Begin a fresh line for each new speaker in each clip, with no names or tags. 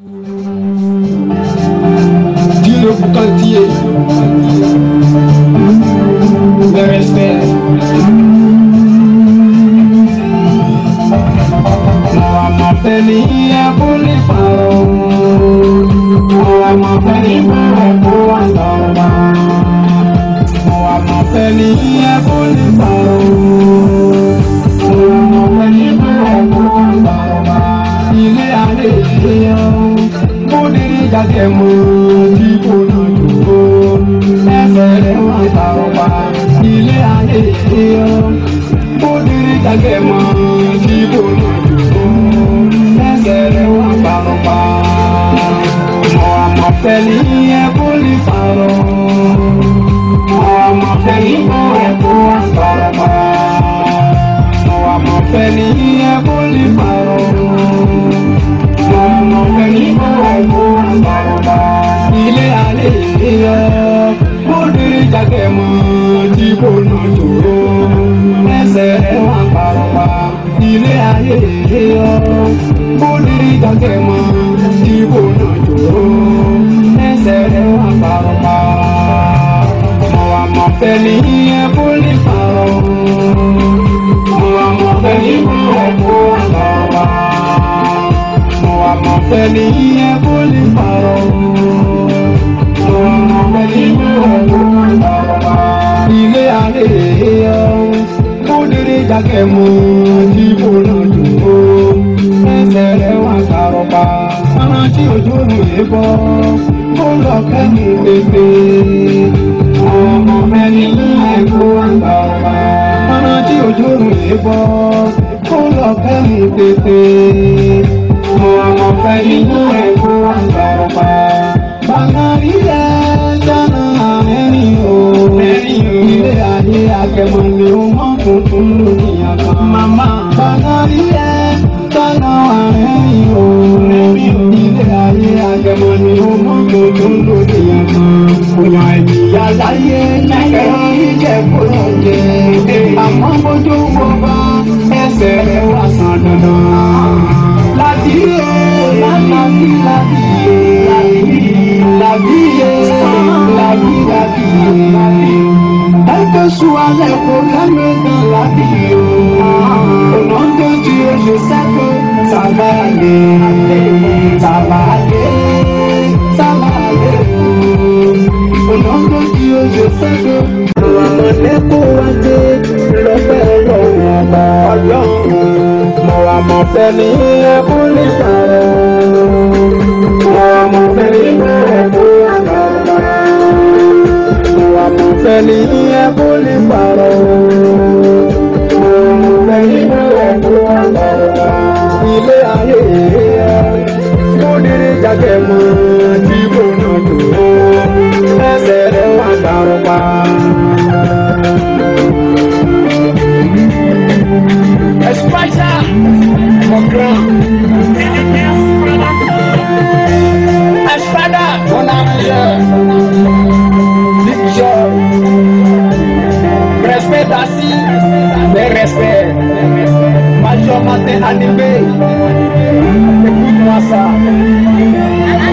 Dieu le boucantier. Le respect. Mo àmọ̀ fẹ́ ní ẹkún lè parọ́. Mo àmọ̀ fẹ́ ní ẹkún wà lọ́wọ́. Mo àmọ̀ fẹ́ ní ẹkún lè parọ́. Mo àmọ̀ fẹ́ ní ẹkún wà lọ́wọ́. Ilé ayé ilé ọ́. Mo dìrí jáde mọ́ tí kò náà dúró. Ẹsẹ̀ rẹ̀ wà lọ́wọ́. Ilé ayé ilé ọ́. Mo dìrí jáde mọ́ tí kò náà dúró. Ẹsẹ̀ rẹ̀ wà lọ́wọ́. Mo àmọ̀ fẹ́ ní ẹkún lè parọ́. Mo àmọ̀ fẹ́ ní ẹkún wà lọ́wọ́. Mo àmọ̀ fẹ́ ní ẹkún lè parọ́. Mo àmọ̀ fẹ́ ní ẹkún wà lọ́wọ́. Ilé ayé ilé ọ́. Mo dìrí jáde mọ́ tí kò náà dúró. Ẹsẹ̀ rẹ̀ wà lọ́wọ́. Ilé ayé ilé ọ́. Mo dìrí jáde mọ́ tí kò náà dúró. Ẹsẹ̀ rẹ̀ wà lọ́wọ́. Mo àmọ̀ fẹ́ ní ẹkún lè parọ́. Mo àmọ̀ fẹ́ ní ẹkún wà lọ́wọ́. Mo àmọ̀ fẹ́ ní ẹkún lè parọ́. Mo àmọ̀ fẹ́ ní ẹkún wà lọ́wọ́. Ilé ayé ọ́. Mo dìrí jáde mọ́ tí kò náà dúró. Ẹsẹ̀ rẹ̀ wà lọ́wọ́. Ọ̀nà tí ojú mi lè bọ́. Mo lọ kẹ́yìn pépé. Ọmọ mẹ́ni ní ẹ̀kọ́ àgbà ọba. Ọ̀nà tí ojú mi lè bọ́. Mo lọ kẹ́yìn pépé. Ọmọ mẹ́ni ní ẹ̀kọ́ àgbà ọba. Bàbá ilẹ̀ dáná mẹ́rin o. Mẹ́rin o. Ilé ayé akẹ́mọ̀ ni ó mọ̀ tuntun lórí àgbà. Màmá. Bàbá ilẹ̀ dáná mẹ́rin o. Mẹ́rin o. Ilé ayé akẹ́mọ̀ ni ó mọ̀ tuntun lórí àgbà. Òyà ìyá láyé ẹ̀rọ ìjẹ́kọ̀ọ́ jẹ. Àmọ́ bójú wo bá ẹsẹ̀ rẹ̀ wá sàn dandan. Láti yé láti láti yé láti yé láti láti yé. Ẹgbẹ́ sùn alẹ́ kò lẹ́nu ẹ̀dá láti yé. Ọ̀nà ń dojú oṣù sẹ́kọ̀ sábàlẹ̀ sábàlẹ̀ sábàlẹ̀ ọ̀nà ń dojú oṣù sẹ́kọ̀. Àwọn ọmọdé kó wá dé lọ́pẹ́ ọlọ́run ọba ọlọ́run. Mo wà mọ̀ fẹ́ ní ẹkún lè parọ́. Mo wà mọ̀ fẹ́ ní ẹkún àgbàlagbà. Mo wà mọ̀ fẹ́ ní ẹkún lè parọ́. Mo wà mọ̀ fẹ́ ní ẹkún àgbàlagbà. Ilé ayé ẹ̀ mo dìrí jáde mọ́ tí kò náà tó. Ẹsẹ̀ rẹ̀ wà dàrú pa. España, mon grand. Espada, mon ami. Big job. Respect assis, mais respect. Major matin animé. Écoute-moi ça.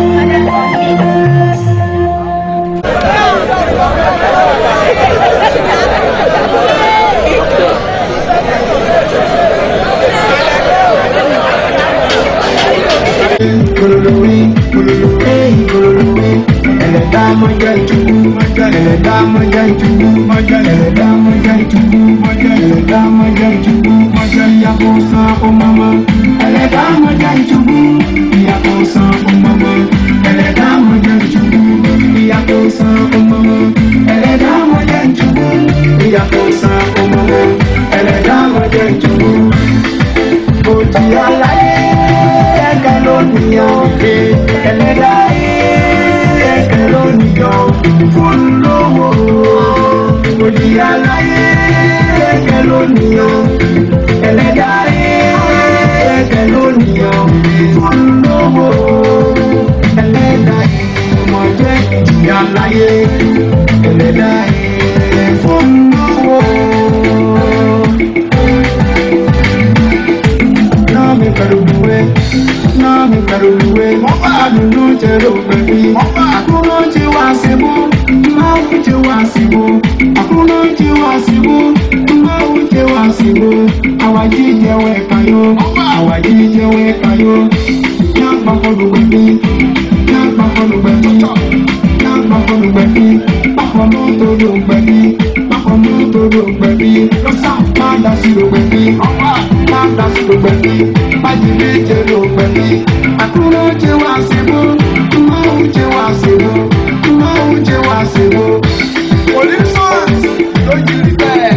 Kololori, kololori, kololori. Ẹlẹ́dá máa jẹ́ ìtùkú, ẹlẹ́dá máa jẹ́ ìtùkú, ẹlẹ́dá máa jẹ́ ìtùkú, ẹlẹ́dá máa jẹ́ ìtùkú, ìyàbọ̀ san ọmọọmọ. Ẹlẹ́dá máa jẹ́ ìtùkú, ìyàbọ̀ san ọmọọmọ. Ẹlẹ́dá máa jẹ́ ìtùkú, ìyàbọ̀ san ọmọọmọ. Ẹlẹ́dá máa jẹ́ ìtùkú, ìyàbọ̀ san ọmọọmọ. Ẹlẹ́dá máa jẹ́ ìtùkú. Òjì aláyé kẹ̀kẹ́ lónìí òde ẹlẹ́dá kẹ̀kẹ́ lónìí ọ̀ fún lówó. Òjì aláyé kẹ̀kẹ́ lónìí ọ̀ ẹlẹ́dá kẹ̀kẹ́ lónìí ọ̀ fún lówó. Adunu jero gbẹ̀bí. Àkúrò ti wá síbú. Máwù ti wá síbú. Àkúrò ti wá síbú. Máwù ti wá síbú. Àwàjí jẹ́wọ́ ẹ̀ka yó. Àwàjí jẹ́wọ́ ẹ̀ka yó. Yá gbàgbọ́dọ̀ gbẹ̀bí. Yá gbàgbọ́dọ̀ gbẹ̀bí. Yá gbàgbọ́dọ̀ gbẹ̀bí. Bákan náà tó ló gbẹ̀bí. Bákan náà tó ló gbẹ̀bí. Lọ́sà máa dá sí ló gbẹ̀bí. Máa dá sí ló gbẹ̀bí. Bájí méje ló gbẹ̀bí. Àkúrò ti wá síbú. Máwù ti wá síbú. Máwù ti wá síbú. Onísọ̀rọ̀ ló jí rí bẹ́ẹ̀.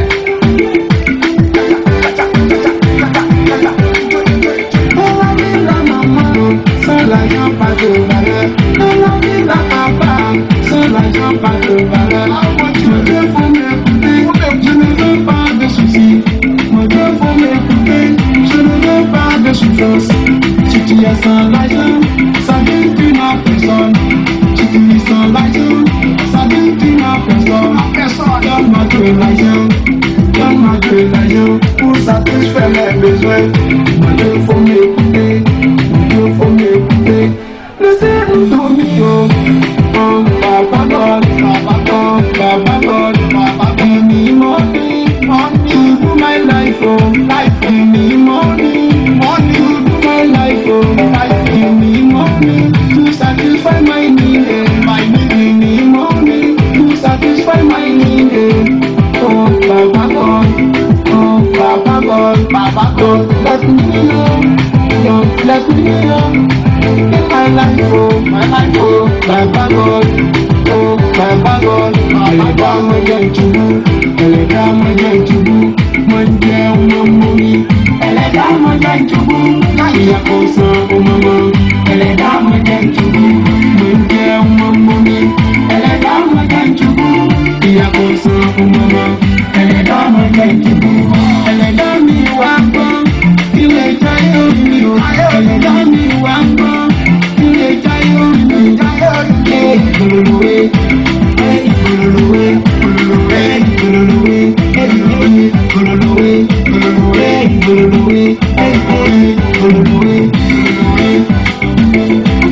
Pour satisfaire mes besoins, moi il faut m'écouter, il faut m'écouter. Laissez-nous dormir, oh, Papa God, Papa God, Papa God, Papa God. Give me money, money to do my life, oh, life. Give me money, money to do my life, oh, life. Give me money to satisfy my need, eh, my need. Give me money to satisfy my need, eh. Oh, Papa God, oh, Papa God, Papa God, let me know, know, let me know. My life, oh, my life, oh, Baba God, oh, Baba God, ẹlẹ́dá mo jẹ́ ìtùbú, ẹlẹ́dá mo jẹ́ ìtùbú, mo ń jẹ ọmọ mọ́ mi. Ẹlẹ́dá mo jẹ́ ìtùbú, ìyá kò san ọmọ mọ́. Ẹlẹ́dá mo jẹ́ ìtùbú, mo ń jẹ ọmọ mọ́ mi. Ẹlẹ́dá mo jẹ́ ìtùbú, ìyá kò san ọmọ mọ́. Ẹlẹ́dá mo jẹ́ ìtùbú, ẹlẹ́dá mi wá gbọ́, ilé jayé orí mi o. Ẹlẹ́dá mi wá gbọ́, ilé jayé orí mi. Ẹ ìgbòlòlòwe, ẹ ìgbòlòlòwe, ìgbòlòlòwe, ìgbòlòlòwe, ẹ ìgbòlòlòwe, ìgbòlòlòwe, ìgbòlòlòwe, ìgbòlòlòwe, ẹ ìgbòlòlòwe, ìgbòlòlòwe.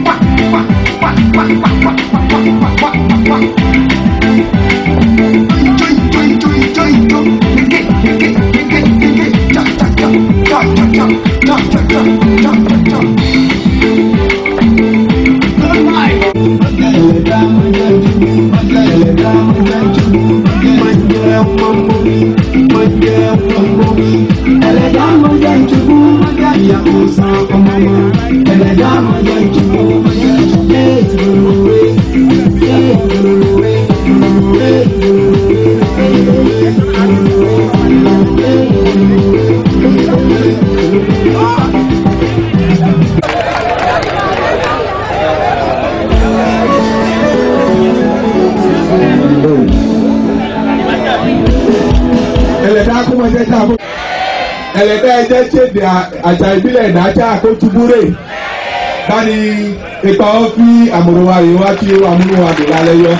ẹlẹ́dá akómọjẹ́ tá a kó ẹlẹ́dá ẹjẹ́ ṣèdè àṣà ìbílẹ̀ ìdájà àkótúbúrè báni ipa wọn fi àmúròwá yìí wá tí amúnúwà dùn lálẹ́ yọ.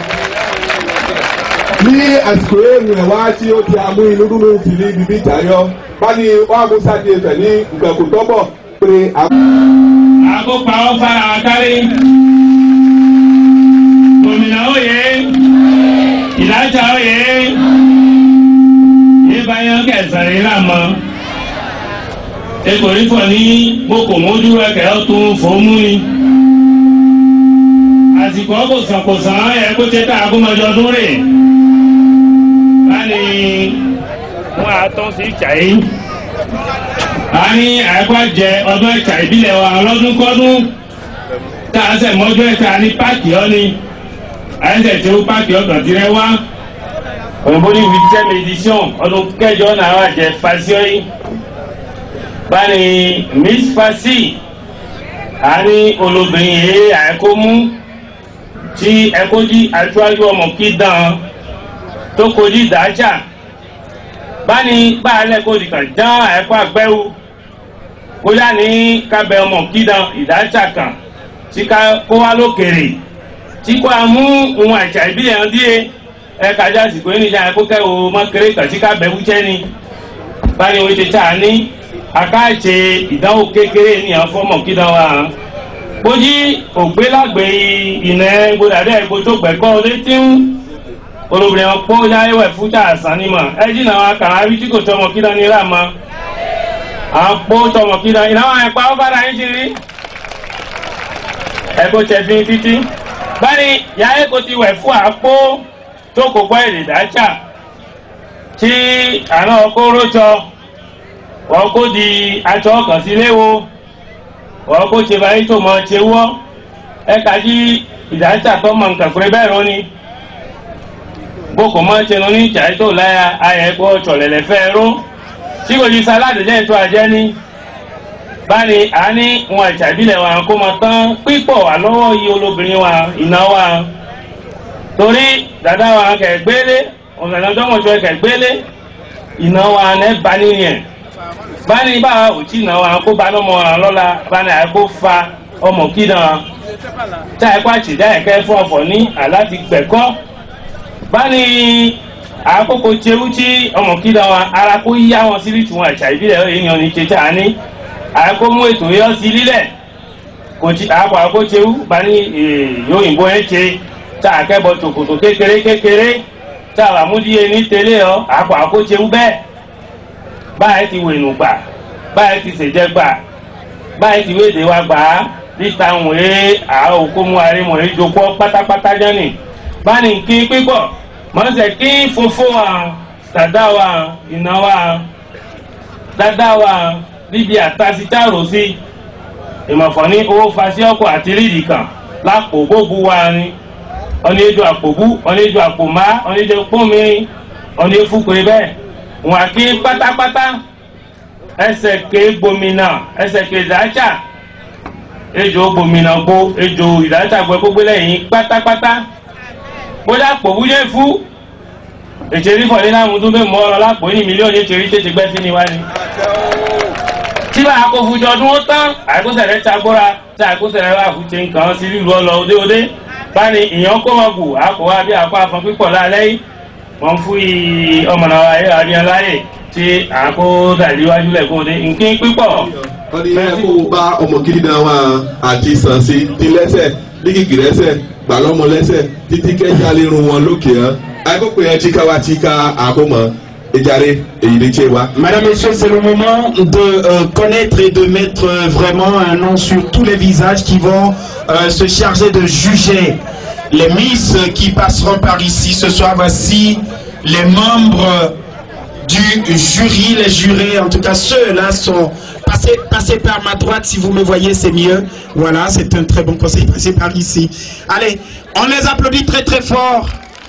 ní àsìkò èrò ẹ̀ wá tí ó ti amú inú dúró sí ní bíbí ìtayọ báni wàá mú sáde ẹsẹ̀ ní nǹkan kò tọ́bọ̀ pé a.
àkópa wọn fara wọn kárí gómìnà òye ìdájà òye ìbáyọ̀ kẹsàn-án ìlà mọ́ ekòrí fọ ní gbogbo mójú ẹkẹ ọtún fòmù ni àsìkò kòsànkòsàn ẹ kó tẹ tá a kó mọjọ ọdún rè báni wọn àtọ́ sí ìjà yìí a ní àìkọ́jẹ ọdún ẹ̀ka ìbílẹ̀ wa ọlọ́dún kọ́dún tá a sẹ̀ mọ́jú ẹ̀ka ní páàkì ọ́ ni àyẹ̀sẹ̀ tí ó páàkì ọ̀gbọ̀n tirẹ̀ wá òyìnbó ní huitième édition ọdún kẹjọ náà wà jẹ fasiọ́ yìí báni miss fasi a ní olóbìnrin yìí àìkómú tí ẹkọ́jí aṣáájú ọmọ kí dán tó kojú dájà báni báàlẹ̀ kò dìkan dán ẹ̀kọ́ àgbẹ̀wò bóyá ní kábẹ́ ọmọ kídàn ìdájà kan tí ká kó wá lókèrè tí kò á mú ohun àṣà ìbílẹ̀ hàn díẹ̀ ẹ̀ka ajá àsìkò yìí níjà ẹ̀kọ́ kẹ́wò mọ́kéré kan tí kábẹ́ wúchẹ́ ni báni wọ́n ti tà ní akáàtse ìdánwò kékeré ní àwọn fọ́mọ̀ kídàn wa hàn bójí ògbélágbé ìnà gbódàdé ẹgbó tó gbẹ̀kọ́ létí ń olóbìnrin ọ̀pọ̀ yáyẹ̀wẹ̀ fújà àsán nímọ̀ ẹjí náà wọn kàn án rí tí kò tọmọ kí náà ní láàmọ́ àpò tọmọ kí náà ìnáwó ẹ̀pá ó bára yín ti rí ẹ̀kọ́ tẹ̀fín títí báyìí yáyẹ̀ kò ti wẹ̀ fún àpò tó kò gbọ́ èdè dájà tí àná ọkọ̀ rójọ wọ́n kó di aṣọ ọkàn sí léwo wọ́n kó ṣe báyìí tó mọ̀ ṣe wọ́ ẹ̀ka jí ìdájà tó mọ̀ nǹkan pé bẹ́ẹ̀ rọ́ ni boko mọ tẹnu ní ìjà tó láya ayẹ gbọ́ tsọ̀lẹ̀lẹ̀ fẹ́ ró tí kò di saladi jẹ́ ètò àjẹ́ ni báni àní wọn ìjà ìbílẹ̀ wa kó mọ tán pípọ̀ wà lọ́wọ́ yìí olóbìnrin wa iná wa torí dada wa kẹ̀ gbélé ọ̀nà ìdánwòsọ kẹ̀ gbélé iná wa nẹ́ bá nìyẹn báni bá òtí iná wa kó ba lọ́mọ wa lọ́la báni àgbo fa ọmọ kí náà tá ẹ kó àtìdá ẹ̀kẹ́ fún ọ̀fọ̀ ní àláti gbẹ̀kọ́ báni àkókò tsewu tí ọmọ kída wọn ara kó yá wọn síbi tí wọn àṣà ìbílẹ̀ èèyàn ní tètè àní àkó mú ètò yọ sí lílẹ̀ kò tí àpò àkó tsewu báni yóòyìnbó ẹ̀ tse tá àkẹ́bọ̀ tòkòtò kékeré kékeré tá àbàmúdíye ní tẹ́lẹ̀ ọ àpò àkó tsewu bẹ́ẹ̀ báyìí ti wènù gbà báyìí ti sèjẹ́ gbà báyìí ti wéde wa gbà á níta wòye àwọn òkú mu àrímọ̀ ìjókòó pátápátá jẹ́nì báni kí pípọ̀ mọ̀ọ́sẹ̀ kí funfun wa dada wa iná wa dada wa níbi àtàsítàrò sí ìmọ̀fọ́ ní owó fasí ọkọ̀ àti rídìí kan lápò gbogbo wa ni ọ̀nà èdò àpòbú ọ̀nà èdò àpòmá ọ̀nà èdò pọ́nmi ọ̀nà èfúkúrẹ́ bẹ́ẹ̀ wọn kí pátápátá ẹsẹ̀ ké gbomina ẹsẹ̀ ké dájà ejò gbomina gbó ejò ìdájà gbọ́ gbogbo lẹ́yìn pátápátá bóyá pòwú yẹ fún ètèrí fọ̀lẹ́ náà mú tún bẹ́ẹ̀ mọ́ ọ lápò ní mílíọ̀nù ètèrí tètè gbẹ́ sí ni wá ni. tí bá a kó fún jọdún ó tán àìkúsẹ̀rẹ̀ tagbóra tí àìkúsẹ̀rẹ̀ wà fún ṣe nǹkan sí lílu ọlọ òde òde báni ìyàn kó mọ̀ gù àpò wa bí àpò àfọ̀n pípọ̀ lálẹ́ yìí wọ́n fún yìí ọmọ náà wáyé àríyàn láyè tí àkó dàdí wájú lẹ̀ kó de nkín pípọ̀.
wọ́n ní ẹ kó bá ọmọ kiri náà wá àti sànsi ti lẹ́sẹ̀ dígìgì lẹ́sẹ̀ gbàlọ́mọ lẹ́sẹ̀ títí kẹ́jà lè rún wọn lókè hàn. àìkókò yẹn tíka wá tíka àkómọ ìjàre èyí lè ṣe wá.
Madame, Messieurs, c'est le moment de euh, connaître et de mettre euh, vraiment un nom sur tous les visages qui vont euh, se charger de juger les Miss qui passeront par ici ce soir. Voici les membres du jury, les jurés, en tout cas ceux-là sont passés, passez par ma droite si vous me voyez, c'est mieux. Voilà, c'est un très bon conseil, passez par ici. Allez, on les applaudit très très fort.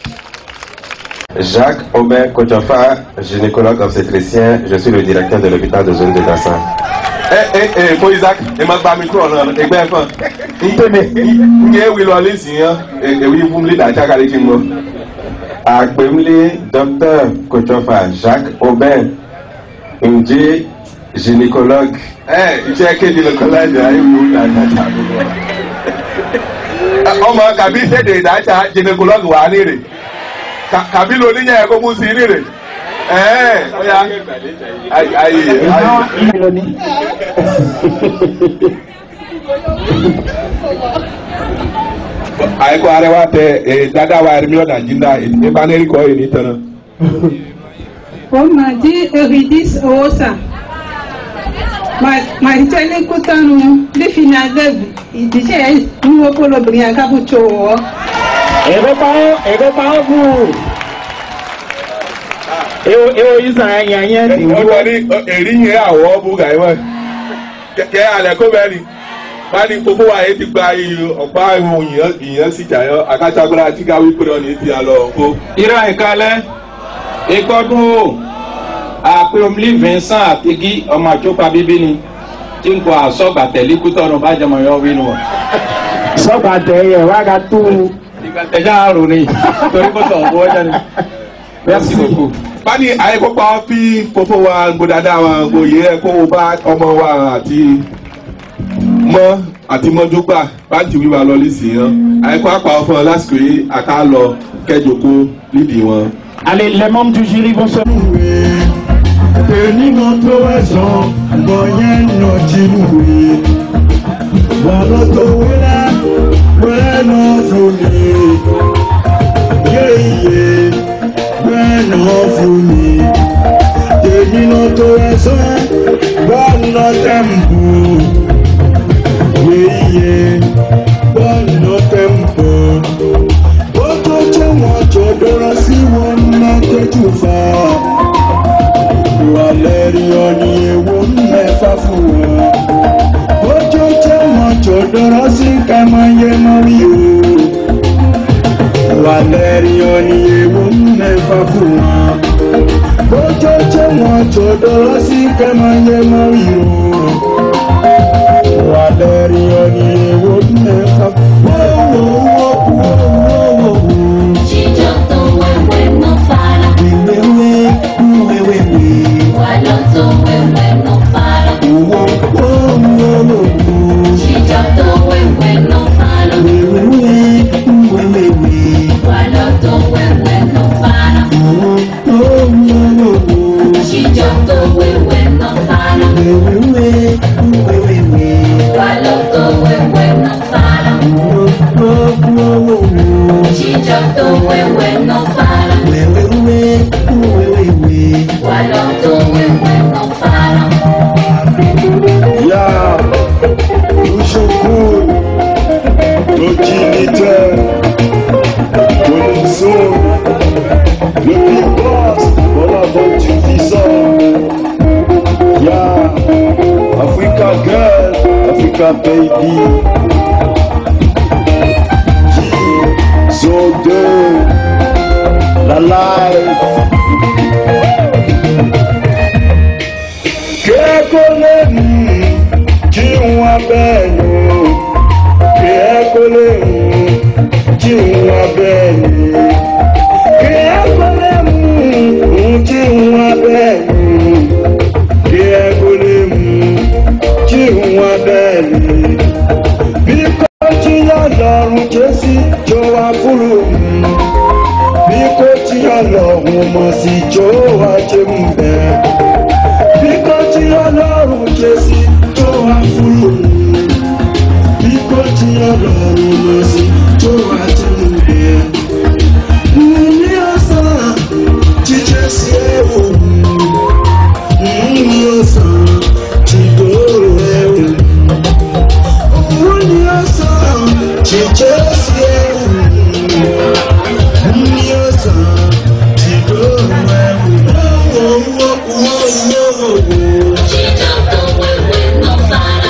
Jacques Aubin Kochofa, gynécologue obstétricien, je suis le directeur de l'hôpital de zone de Dassin.
ẹ ẹ ẹ kó isaac ẹ má gba mi kúrò náà ẹgbẹ́ fún ntẹ́mi nye ewi lọ lé sìn yẹn ewi fún mi dàjà kálí kí n gbọ́.
Àgbémlé Dr Kochofa Jacques Aubin, Ndjé gynécologue.
ẹ iṣẹ́ kéde lọ́kọ́ láti ayé mi ò dàjà jà lọ́wọ́. ọmọ kàbí sédè ìdájà gynécologue wà á nírè kàbí lóníyàn ẹ̀ kó mú sí nírè. ẹ ẹ ọ̀ya ayé ayé ayé. àìkú arẹwà tẹ ẹ dada wa ẹrẹ mílíọnù àjínda ìbánẹ́rì kọ́ ẹ̀ ní tẹ̀nà.
On m'a dit Eurydice Owosa. Ma itele kutanu de finade idije nuwo polo brin akabu chowo.
Ego pao, ego pao bu. Ewo ewo isa yanya ti
wọ́n wọ́n ní èrí yẹn àwọ̀ bú gàí wọ́n kẹ́ alẹ́ kó bẹ́ẹ̀ ni wọ́n ní gbogbo wa yẹn ti gba ọ̀pá ìwọ̀n ìyẹn sí jàyọ́ àkàtàgbọ́dá tí ká wípé náà ní ti àlọ́ kó.
ira ìkàlẹ̀ ìkọdún o àpèomlí vincent àtigi ọmọ àtúpa bíbí ni tí n kò àsọgbà tẹ̀lé kútọ́nù bá jẹmọ yọ wínú wọn.
sọgbà tẹyẹ wá ka tú.
ìgbà tẹ̀jà àrùn ni torí kò tọ̀ ọ́ wọ́jà ni. merci beaucoup.
báni àyíkópa fi fòfò wa gbódàdá wa gbòye ẹ kó o bá ọmọ wa àti mọ àti mọdúgba báńkì wíwá lọ lẹsìn yẹn àyíkó àpá fún ọ lásìkò yìí àká lọ kẹjọkó lídìí wọn.
Allez, les membres du jury vont se.
Èmi náà tó ẹ̀sán, bọ̀yẹn náà jí wùwé. Baloto wina, wena fumi. Yeah, yeah, wena fumi. Tèmi náà tó ẹsẹ̀, bọ́ọ̀nà tẹ̀m̀pù. Yeah, yeah, bọ́ọ̀nà tẹ̀m̀pù. Ó tó jẹ́ wọn jọ dọ́rọ́ sí wọn náà tẹ́jú fa. Ìwà lẹ́rìí ọ ní ewu mẹ́fà fún wọn ojú tí wọn jò dọ́rọ́ sí kẹmọye mọ́rí o wà lẹ́rìí ọ̀nì ewu mẹ́fà fún wọn ojú tí wọn jò dọ́rọ́ sí kẹmọye mọ́rí o wà lẹ́rìí ọ̀nì ewu mẹ́fà
Jíjọ tó wẹ́wẹ́ ló fara. Wàlọ́ tó wẹ́wẹ́ ló fara. Jíjọ tó wẹ́wẹ́ ló fara. Wàlọ́ tó wẹ́wẹ́ ló fara. Jíjọ tó wẹ́wẹ́ ló fara. Wàlọ́ tó wẹ́wẹ́ ló fara. Jíjọ tó wẹ́wẹ́ ló fara. Wàlọ́ tó wẹ́wẹ́ ló fara.
Ya, Ushukuru, Tojinite, Oniso, le big boss, voilà votre visa. Ya, Africa girl, Africa baby. G, Zodo, la life. Kẹ́kọ̀ọ́ lè mú kí wọ́n bẹ́ẹ̀ lò. Kẹ́kọ̀ọ́ lè mú kí wọ́n bẹ́ẹ̀ lò. Kẹ́kọ̀ọ́ lè mú kí wọ́n bẹ́ẹ̀ lò. Kẹ́kọ̀ọ́ lè mú kí wọ́n bẹ́ẹ̀ lò. Bí kò tí yọ lọ́rùn Jésì jọ wá fúru mu. Bí kò tí yọ lọ́rùn mọ̀ sí jọ wá jẹ́ mu bẹ́ẹ̀ bí kò tí ọlọ́run jẹ sí tó wá fúru bí kò tí ọlọ́run lọ sí tó wá tẹnu bẹ́ẹ̀. ní ọ̀sán jíjẹ sí ẹ̀wò ní ọ̀sán jídòrò ẹ̀wò òun ní ọ̀sán jíjẹ sí ẹ̀wò ní ọ̀sán jídòrò ẹ̀wò.
Jíjọ tó wẹ́wẹ́ ló fara.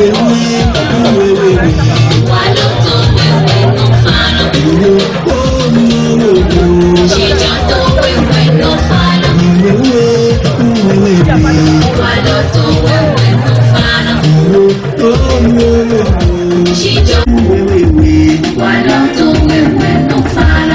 Wàlọ́ tó wẹ́wẹ́ ló fara. Jíjọ tó wẹ́wẹ́ ló fara. Wàlọ́ tó wẹ́wẹ́ ló fara. Jíjọ wàlọ́ tó wẹ́wẹ́ ló fara.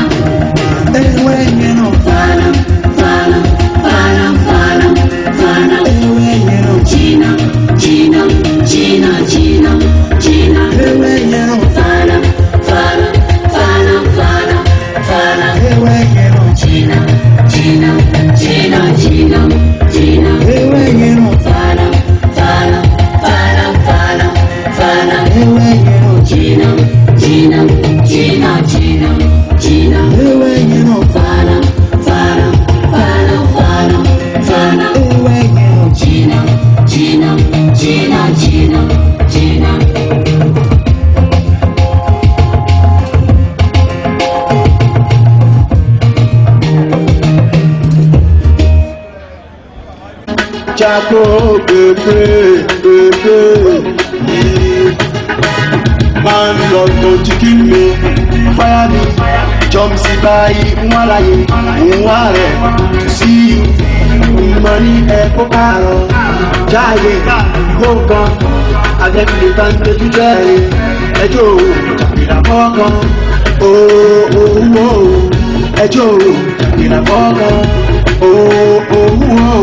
Fara, fara, fara, fara, fara. Gina, Gina, Gina, Gina, Gina. Fara, fara, fara, fara, fara. Gina, Gina, Gina, Gina, Gina. Fara, fara, fara, fara, fara. Gina, Gina, Gina, Gina, Gina. Fara, fara, fara, fara, fara. Gina, Gina, Gina, Gina, Gina.
Chaco bébé bébé yìí máa ń lọ tó ti kí mi fáyà mi jọmísì báyìí ń wá láyé ń wá rẹ̀ tó sí ìmọ̀ ní ẹ̀kọ́ àárọ̀ jáde kó kan adẹ́kùnrin bá ń tẹ́jú jẹ́rìí ẹjọ́ ìdàpọ̀ kan owó ẹjọ́ ìdàpọ̀ kan owó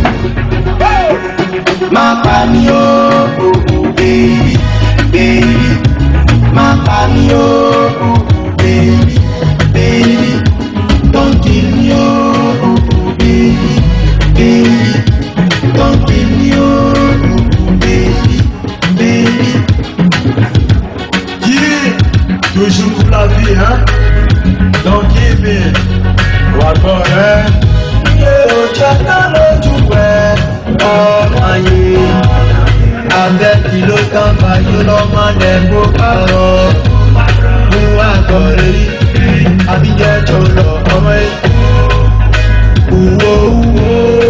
má pa mí o baby baby má pa mí o baby baby don't kill me o baby baby don't kill me o baby baby
Toujours pour la vie, hein. Donc, give me. Wà gbọ́ rẹ̀. Iye òjò náà lójú ẹ̀ ọmọ ayé. Abẹ́ kí ló kàn fàyè lọ́mọ lẹ́gbó pààrọ̀. Mú àgọ́ rẹ̀ yìí. Àbíjẹ́ tó lọ ọmọ yìí. Uwo uwo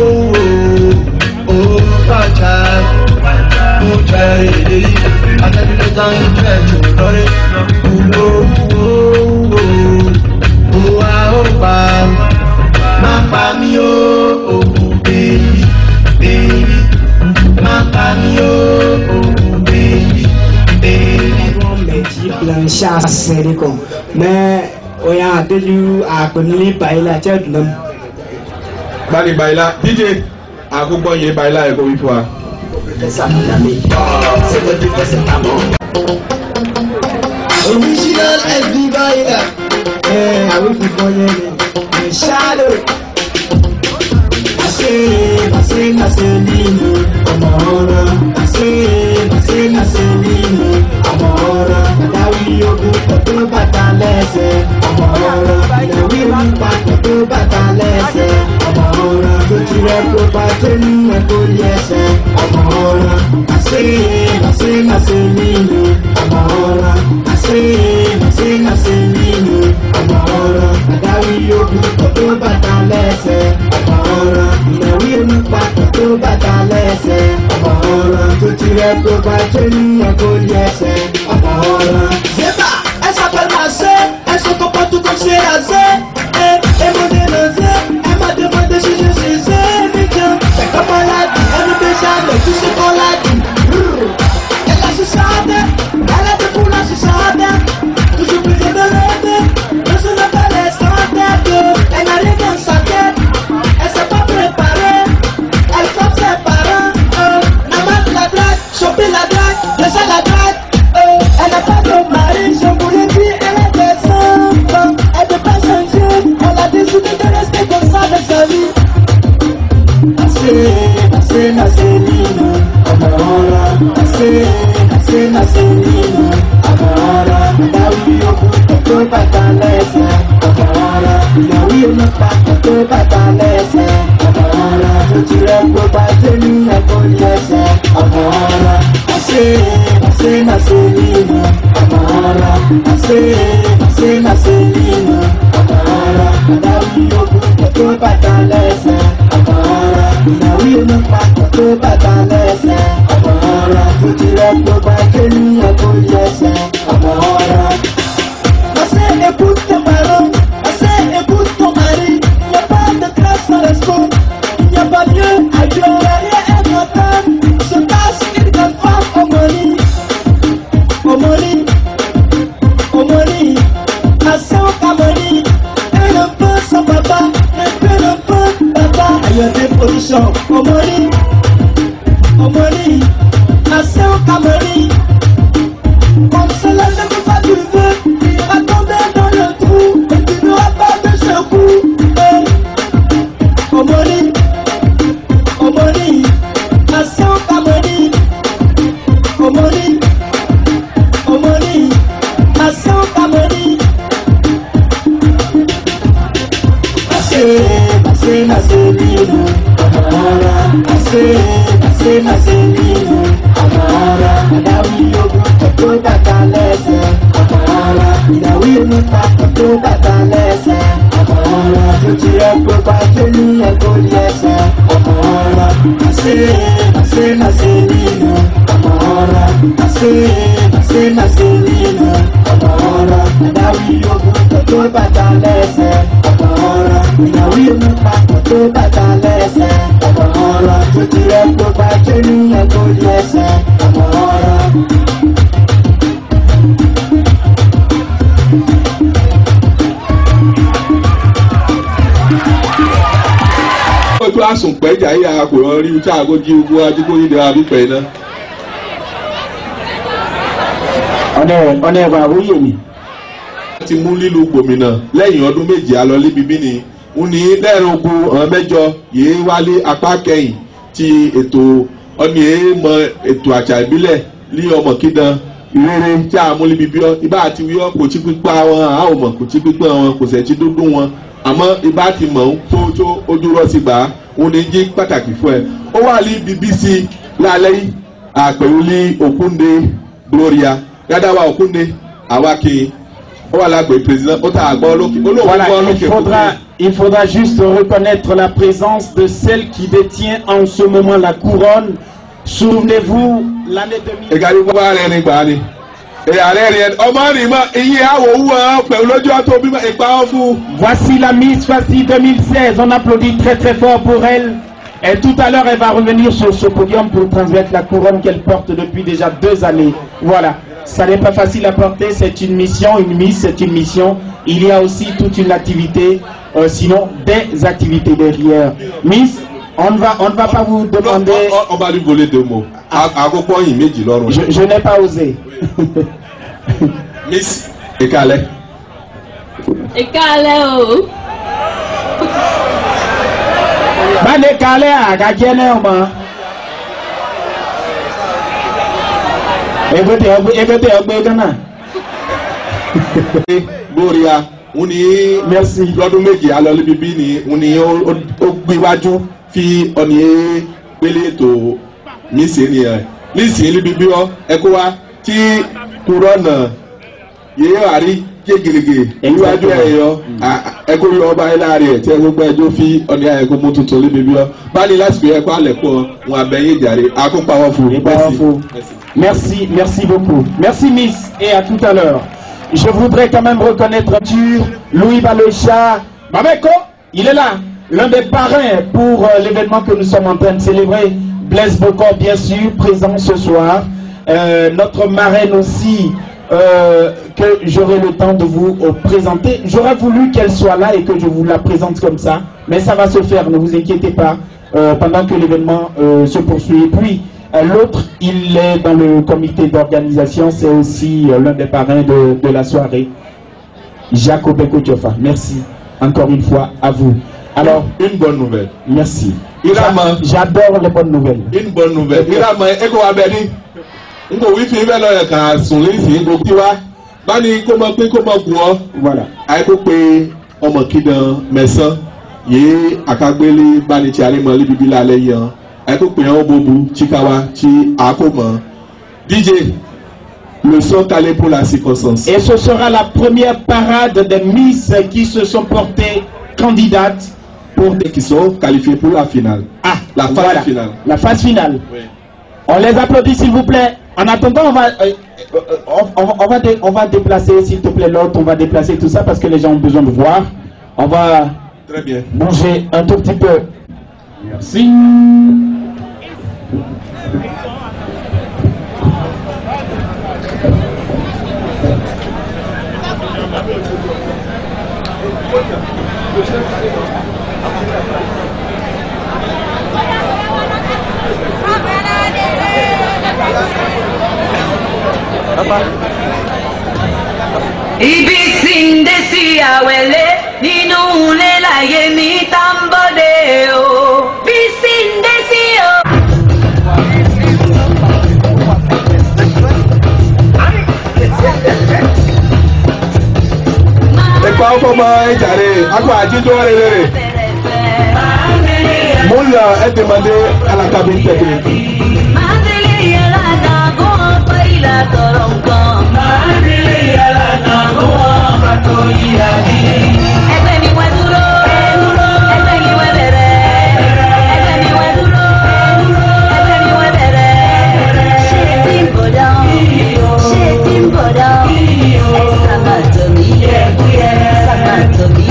uwo bàjá. Mo jẹ́ èdè yìí. Akẹ́kọ̀ọ́ tán ń jẹ́ tó lọ́rẹ́. Uwo uwo uwo uwa ó pa. Má pa mí o, òkú bèbí bèbí. Má pa mí o, òkú bèbí bèbí.
Blanchard Sénégal. Mais on y a déjà appelé par la tête de
bani bayila dj àkógbọ́ yẹn bayila ẹ̀ kó wí fún wa.
Original SB Baila. Eh, I will be for you. Shadow. Ase, ase, ase, nínú ọmọ ọ̀rọ̀. Ase, ase, ase, nínú ọmọ ọ̀rọ̀. Ìdáwí ogun pẹ̀lú bàtà lẹ́sẹ̀. Ọmọ ọ̀rọ̀. Ìdáwí ogun pẹ̀lú bàtà lẹ́sẹ̀. Ọmọ ọ̀rọ̀. Tó ti rẹ̀ kó bá tó ní ẹ̀kọ́ yẹsẹ̀. Ọmọ ọ̀rọ̀. Ase, ase, ase, nínú ọmọ ọ̀rọ̀. Ase, ase, ase, nínú ọmọ ọ̀rọ̀. Ìdáwí ogun pẹ̀lú bàtà lẹ́sẹ̀. Ọmọ ọ̀rọ̀. Ìdáwí ogun pẹ̀lú bàtà lẹ́sẹ̀. Ọmọ ọ̀rọ̀. Tó ti rẹ̀ kó bá tó ní ẹ̀kọ́ yẹsẹ̀. Ọmọ ọ̀rọ̀. Zeba, ẹ s'appelle ma sœur, elles sont partout comme c'est rasé. Eh, et mon dénoncé, elle m'a demandé si je suis sénégal. C'est comme on l'a dit, elle ne peut jamais tout ce qu'on l'a dit. Brrr. Elle a su sauter, elle a des foules à su sauter. Toujours plus de rêver, ne se lève pas les centaines. Elle n'a rien dans sa tête, elle s'est pas préparée. Elle frappe ses parents, euh, maman de la drague, choper la drague, laisser la drague. Euh, elle n'a pas de mari, je vous l'ai dit, elle a des enfants. Elle peut pas changer, elle a décidé de rester comme ça de sa vie. Assez, assez, assez, Nino, Amara. Assez, assez, assez, Nino, Amara. Dawi oku tó bàtà lẹ́sẹ̀, Amara. Ìyàwó inú pa tó bàtà lẹ́sẹ̀, Amara. Tó ti rẹ̀ gbogbo àti ní ẹ̀kọ́ lẹ́sẹ̀, Amara. Assez, assez, assez, Nino, Amara. Assez, assez, assez, Nino, Amara. Dawi oku tó bàtà lẹ́sẹ̀, Amara. Ìyàwó inú pa tó bàtà lẹ́sẹ̀, Amara. Tó ti rẹ̀ gbogbo àti ní ẹ̀kọ́ lẹ́sẹ̀, Amara. Assez, écoute tes parents, assez, écoute ton mari. Il n'y a pas de grâce sans respect. Il n'y a pas mieux ailleurs. Derrière un matin, se passe une grande femme au mari. Au mari, au mari. Assez au camari. Un enfant sans papa, un peu d'enfant papa. Ailleurs des positions, au mari. Au mari, assez au camari. Comme cela ne peut pas durer, il va tomber dans le trou et tu n'auras pas de secours. Eh. Omoni, Omoni, Assan Kamoni, Omoni, Omoni, Assan Kamoni. Assez, assez, assez, Nino, Amara, assez, assez, assez, Nino, Amara, Adawi ogun tó bàtà lẹ́sẹ̀, Amara, ìdàwí inú pa tó bàtà lẹ́sẹ̀, Amara, tó ti rẹ̀ gbogbo àti ní ẹ̀kọ́ lẹ́sẹ̀, Amara, àṣẹ, àṣẹ, àṣẹ nínú, Amara, àṣẹ, àṣẹ, àṣẹ nínú, Amara, ìdàwí ogun tó bàtà lẹ́sẹ̀, Amara, ìdàwí inú pa tó bàtà lẹ́sẹ̀, Amara, tó ti rẹ̀ gbogbo àti ní ẹ̀kọ́ lẹ́sẹ̀, Amara.
ojú àsùnpẹ̀jà yìí àkùrọ̀ rí ojú àgójì ogun ajígbóyè ní abípẹ̀ iná.
ọ̀nà ọ̀nà ẹ̀bà àwòyè mi.
wọ́n ti mú lílu gbòmìnà lẹ́yìn ọdún méje alọ́lé bíbí ni ń ní lẹ́rìn ogun ọ̀hún mẹ́jọ yìí wálé apá kẹ́yìn ti ètò ọ̀nì èé mọ ètò àṣà ìbílẹ̀ ní ọmọ kídan ìrere tí a múlẹ̀ bíbí ọ ibà àti wíwọ́ kò tí pípa wọn a ò mọ̀ kò tí pípa wọn kò sẹ̀ tí dúdú wọn àmọ́ ibà ti mọ̀ ń tó tó ojú rọ̀ sí gbà á òun ní jí pàtàkì fún ẹ ó wà ní bbc lálẹ́ yìí àpẹ̀rù ní òkúnde gloria gádàwà òkúnde àwákè ó wà lágbè president ó tà àgbọ̀ lókè ó lóun
Voilà,
gbọ́
il
lókè
faudra, il faudra juste reconnaître la présence de celle qui détient en ce moment la couronne. Souvenez-vous, l'année 2000.
ìkàdí gbogbo ààrẹ ni gbà á ni ààrẹ rẹ ọmọ rìn mọ iye àwọ̀ owó ọ pẹ̀lú lójú ọtọ bímọ ìpa ọ fún.
Voici la Miss Fassi 2016. On applaudit très très fort pour elle. Et tout à l'heure, elle va revenir sur ce podium pour transmettre la couronne qu'elle porte depuis déjà deux années. Voilà. Ça n'est pas facile à porter, c'est une mission, une Miss, c'est une mission. Il y a aussi toute une activité, euh, sinon des activités derrière. Miss, on ne va, on ne va pas vous demander.
on va lui voler deux mots. àkókò yìí méjì lọ́rùn.
Je, je n'ai pas osé.
miss ìkàlẹ̀.
ìkàlẹ̀ o.
Bane kale agajẹ náà mọ. Ebete ọgbẹ ebete ọgbẹ Ghana.
gloria ń ní lọ́dún méje alọ́lé bíbí ni ń ní ó ó gbéwájú fi ọ̀nì gbélé ètò mísì ni ẹ̀ nísìnyí bíbí ọ ẹ̀kọ́ wa tí kúrọ́nà yéé àrí gégége níwájú ẹ̀ yọ ẹ̀kọ́ yọ ọba ẹ̀ láàrin ẹ̀ tí ẹ̀ gbogbo ẹjọ́ fi ọ̀nì ẹ̀kọ́ mú tuntun lé bíbí ọ báyìí láti fi ẹ̀kọ́ alẹ̀ kọ́ wọn abẹ́yẹ jàre akópa wọn fún un.
Merci, merci beaucoup. Merci Miss et à tout à l'heure. Je voudrais quand même reconnaître sur Louis Balocha. Mameko, il est là, l'un des parrains pour euh, l'événement que nous sommes en train de célébrer. Blaise Bocor, bien sûr, présent ce soir. Euh, notre marraine aussi, euh, que j'aurai le temps de vous euh, présenter. J'aurais voulu qu'elle soit là et que je vous la présente comme ça, mais ça va se faire, ne vous inquiétez pas, euh, pendant que l'événement euh, se poursuit. Et puis, euh, l'autre, il est dans le comité d'organisation, c'est aussi euh, l'un des parrains de, de la soirée, Jacob Ekotiofa. Merci encore une fois à vous. Alors,
une bonne nouvelle.
Merci.
Irama.
J'adore les bonnes nouvelles.
Une bonne nouvelle. Irama eko wa bẹ ni. N kò wí fi bẹ́ẹ̀ lọ yẹ kàn sùn lẹ́sìn n kò kí wa. Báni kó mọ pé kó mọ gùn ọ́.
Voilà.
Àyè kó pe ọmọ kídan mẹ́sàn. Yé àkágbélé báni tí a lè mọ líbi lálẹ́ yẹn. Àyè kó pe ọ́ bóbu chikawa tí a kò mọ̀. DJ le son calé pour la circonstance.
Et ce sera la première parade des Miss qui se sont portées candidates
pour des qui sont qualifiés pour la finale.
Ah,
la phase
voilà.
finale.
La phase finale.
Oui.
On les applaudit s'il vous plaît. En attendant, on va, euh, euh, on, on- on va, dé- on va déplacer, s'il te plaît, l'autre, on va déplacer tout ça parce que les gens ont besoin de voir. On va
Très bien.
bouger un tout petit peu. Merci.
ibi tí ń dé sí àwẹ̀lé nínú ilé láyé mi tá ń bọ́dé o. bí sí ń dé sí o.
Ẹ̀kọ́ ọmọ ìjàre, akọ àjíjọ́ rere. Mo ń lọ ẹ̀dẹ̀mọdé alákàbí tẹ̀lé.
máa ń délé yàrá náà kó wọn pé ìlà tọrọ nǹkan. máa ń délé yàrá náà kó wọn bá tó yíra bí. ẹgbẹ́ mi wá dúró. ẹgbẹ́ mi wá bẹ̀rẹ̀. ẹgbẹ́ mi wá dúró. ẹgbẹ́ mi wá bẹ̀rẹ̀. ṣé tí ń bọ̀ dán? ṣé tí ń bọ̀ dán? ẹ sábà tó mi. sábà tó mi.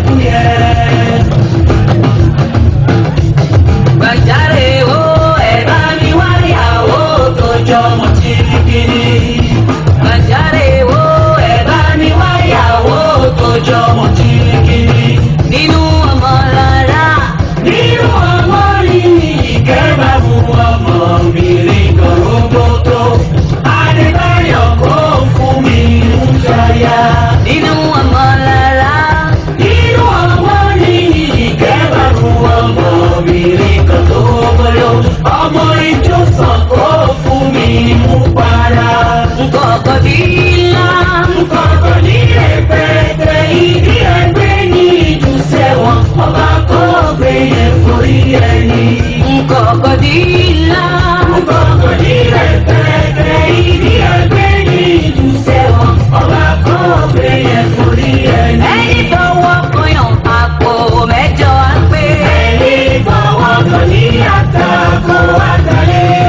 Gbàjáre o, ẹ bá mi wá ìyàwó tó jọmọ tìrìkìrì. Gbàjáre o, ẹ bá mi wá ìyàwó tó jọmọ tìrìkìrì. Nínú ọmọ rárá. Nínú ọmọ rírì ìkẹ́ máa mú ọmọ mi rí gòrògbòtò. Adébáyọ̀ kò fún mi ń ṣayá. Nínú ọmọ rárá. Nínú ọmọ rírì ìkẹ́ máa mú ọmọ mi rí gòrògbòtò. Ọmọ ìjọsàn kò fún mi mú para. Nkọ̀kọ̀dílá nkọ̀kọ̀dí rẹpẹtẹ ìdí ẹgbẹ́ ní ìdúsẹ̀ wọn ọba kò gbé yẹn forí ẹni. Nkọ̀kọ̀dílá nkọ̀kọ̀dí rẹpẹtẹ ìdí ẹgbẹ́ ní ìdúsẹ̀ wọn ọba kò gbé yẹn forí ẹni. Ẹni fọwọ́ kọyàn àpò mẹ́jọ á pé. Ẹni fọwọ́ kọ ní àtàkùn àtàlẹ́.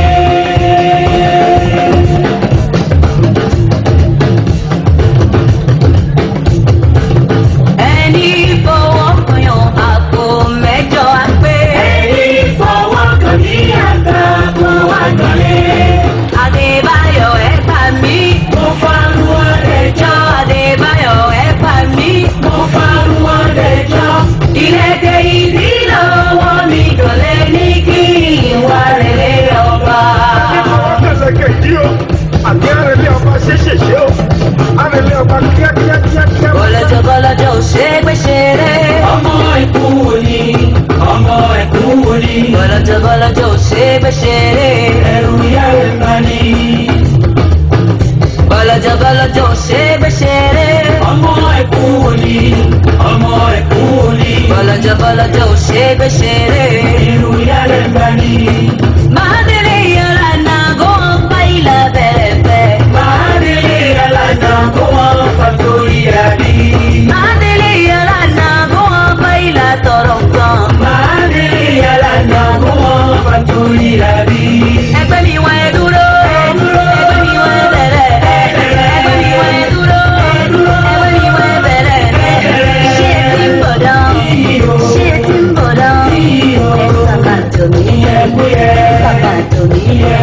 ẹni fọwọ́ kọyàn àpò mẹ́jọ á pé. ẹni fọwọ́ kàn ní àtàkùn àgbọ̀lẹ̀. adébáyọ̀ ẹ gbà mí. mo farun ọ̀dẹ̀jọ́. adébáyọ̀ ẹ gbà mí. mo farun ọ̀dẹ̀jọ́. ìrẹ́kẹ̀ ìdí lọ́wọ́ mi dọ̀lẹ́ ní kí ìwà rẹ̀ lé ọba.
Àtẹ̀lẹ̀kẹ̀ yìí o, àti àrẹ̀lẹ̀ ọba ṣeéṣeṣe o, àrẹ̀lẹ̀ ọba kíákíákíá.
bọ́lọ́jọ́ bọ́lọ́jọ́ ò ṣe é gbé ṣeré. ọmọ ẹ̀kú ni ọmọ ẹ̀kú ni. bọ́lọ́jọ́ bọ́lọ́jọ́ ò ṣe é gbé ṣeré. ẹrù ìyá rẹ̀ bá ní. bọ́lọ́jọ́ bọ́lọ́jọ́ ò ṣe é gbé ṣeré. ọmọ ẹ̀kú ni ọmọ ẹ̀kú ni. bọ́lọ́jọ́ bọ́lọ́jọ́ ò ṣe é gbé ṣeré. ẹrù ìyá rẹ̀ bá ní. máa délé yàrá náà kó wọn bá ilà bẹ̀rẹ̀ bẹ̀. máa délé yàrá náà kó wọn fàtórí àbí. máa délé yàrá náà kó wọn bá ilà tọrọ kan. máa délé yàrá náà kó wọn fàtórí àbí. ẹgbẹ́ mi wọ́n ẹ dúró. ẹgbẹ́ mi wọ́n ẹ bẹ̀rẹ̀. ẹgbẹ́ mi wọ́n ẹ dúró. ẹgbẹ́ mi wọ́n ẹ bẹ̀rẹ̀. ṣé ẹ ti ń bọ̀ dán? ṣé ẹ ti ń bọ̀ dán? ẹ sàkàtò mi. sàkàtò mi.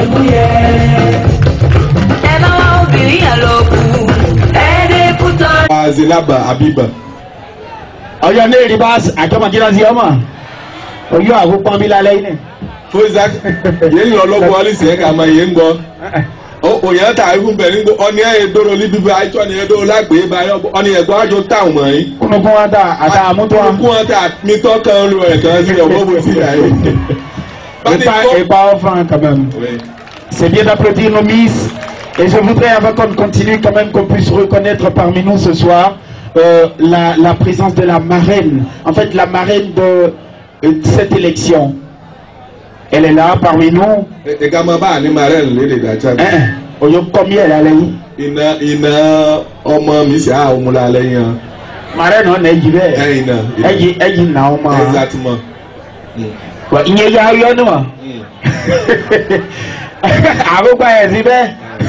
ẹ bá wá obìnrin yẹn lọ kú. ẹ dé kú tọ́.
Zinaba Abiba.
ọyọ ní èrè bá àjọmọ̀jìnà sí ọmọ oyún àgùpọ̀ mi lálẹ́ yìí ni.
fún isaac yéé ń lọ lọ́gbọ́n ọ́lísì ẹ̀ ká máa yé ń gbọ́ òyìn ta ikú bẹ̀ nígbó ọ́ni ẹ̀ dóró ní bíbí àìsàn ni ẹ̀ dóró lágbèé báyọ̀ ọ́ni ẹ̀gbọ́n àjọ táwọn mọ̀ yín.
kúnnukún wọn ta àtà àmútọ́ wọn.
kúnnukún wọn ta mi tọ́ kan lu ẹ̀ kan sí ọ̀wọ́ bó sí àyè.
Et pas enfin quand même. C'est bien d'applaudir nos Miss. Et je voudrais, avant qu'on continue, quand même qu'on puisse reconnaître parmi nous ce soir euh, la, la présence de la marraine. En fait, la marraine de, euh, cette élection. Elle est là parmi nous.
ẹ̀ka máa bá àní marel lédè dájà.
Oyo kọ́mí ẹ̀ lálẹ́ yìí.
iná iná ọmọ mi sì á òun lálẹ́ yẹn.
Marraine ọ̀nà ẹ̀jì bẹ́ẹ̀.
ẹ̀yìn náà.
Ẹ̀jì ẹ̀jì nà ọmọ.
exactement.
Wa ìyẹn ya ayọ́ ni wa. Àrùgbà ẹ̀ sí bẹ́ẹ̀.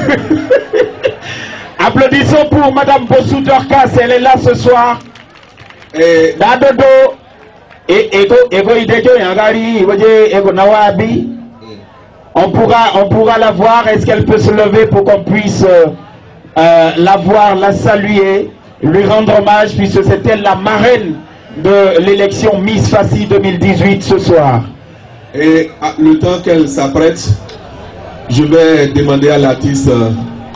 Applaudissons pour Madame Bossou Dorcas, elle est là ce soir. Dadodo, ego ego idejo yangari, iwoje ego nawabi. On pourra, on pourra la voir. Est-ce qu'elle peut se lever pour qu'on puisse euh, euh, la voir, la saluer, lui rendre hommage, puisque c'est elle la marraine de l'élection Miss Fassi 2018 ce soir.
Et à- le temps qu'elle s'apprête, je vais demander à l'artiste euh,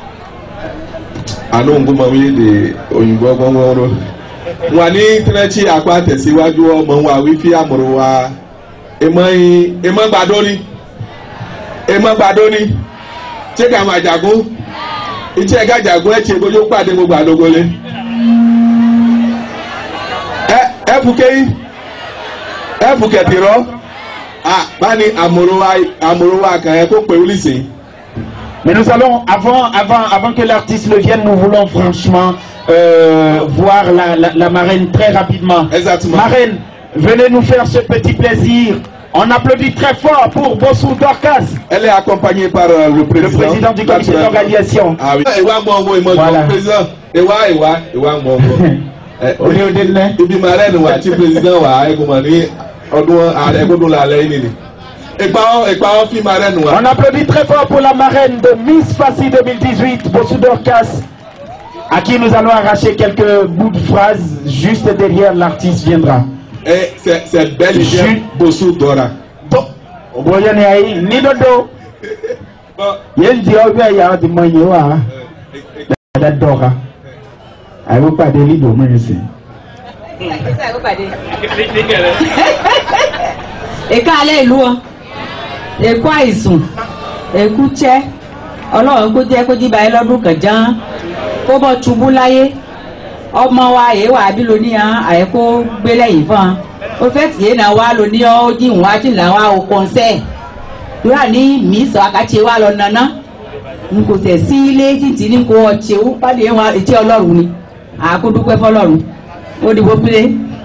àánú ngúmọ̀wé de òyìnbó gbọ́ngbọ́nró. wà ní tírẹ́tì àpá tẹ̀síwájú ọmọ wa wífí àmúrò wa èmọ́ yín èmọ́ gbàdóni èmọ́ gbàdóni tí ká máa jàgún ìtí ẹ̀ka jàgún ẹ̀ tí ebójú pàdé gbogbo àdógólé. ẹ ẹ fúkẹ́ yín ẹ fúkẹ́ tìrọ ah bani amorowa amorowa kan ẹ kó pé wúlísì.
Mais nous allons, avant, avant, avant que l'artiste le vienne, nous voulons franchement euh, voir la, la, la marraine très rapidement.
Exactement.
Marraine, venez nous faire ce petit plaisir. On applaudit très fort pour Bossou Dorcas.
Elle est accompagnée par euh, le président.
Le président du comité d'organisation.
Ah oui. Ewa mọ ọmọ ìmọ̀
Voilà.
ìmọ̀ président. Ewa ewa ewa mọ ọmọ.
Olé òde nẹ.
Ibi marraine wa ti président wa ẹ̀gbọ́n ní ọdún ààrẹ gbọdọ̀ lálẹ́ yìí nìyí. Ìpa ọ́ ìpa ọ́ fi marraine wa.
On applaudit très fort pour la marraine de Miss Fassi 2018, Bossou Dorcas, à qui nous allons arracher quelques bouts de phrases juste derrière l'artiste viendra.
Et c'est c'est belle idée Bossou Dora.
Bóyá ni ayé ní dodo. Yéé di ọgbẹ́ ẹ̀yà ọtí mọ iye wa. Dada dọ́ka. Àìwọ́ pàdé lídò mú ẹsẹ̀.
èka alẹ́ ìlú ọ èkó àìsùn èkú tsẹ́
ọlọ́run kó jẹ́ kó jí báyìí lọ́dún kan ján kó bọ́ ṣubú láyé ọmọ wa èyí wà bí lóní hàn àyè kó gbé lẹ́yìn fún un ó fẹ́ tìyẹ́ náà wá lóní ọ́ ó jí ìwọ̀n àti ìlànà wa ò kọ́nsẹ́ lóra ní mí sọ àkàtì wa lọ nana n kò tẹ̀ sí ilé títí ní kò ọ̀tí ó pàdé wọn etí ọlọ́run ni àkódúpẹ́ fọlọ́run ó dìbò péré.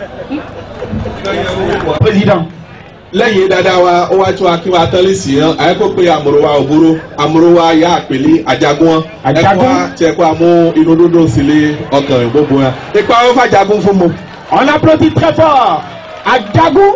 président. lẹ́yìn dáadáa wa ó wá tún akínwá tẹ́lẹ̀ sí yẹn àyẹ́ kó pe àmúrò wa òbúrò àmúrò wa yá àpèlé àjagun wọn ẹ̀kọ́ wa tiẹ̀ kó a mú inú dúdú sílé ọkàn gbogbo wọn. ipa ó fàjagun fún mu.
on applaudit très fort àjagun.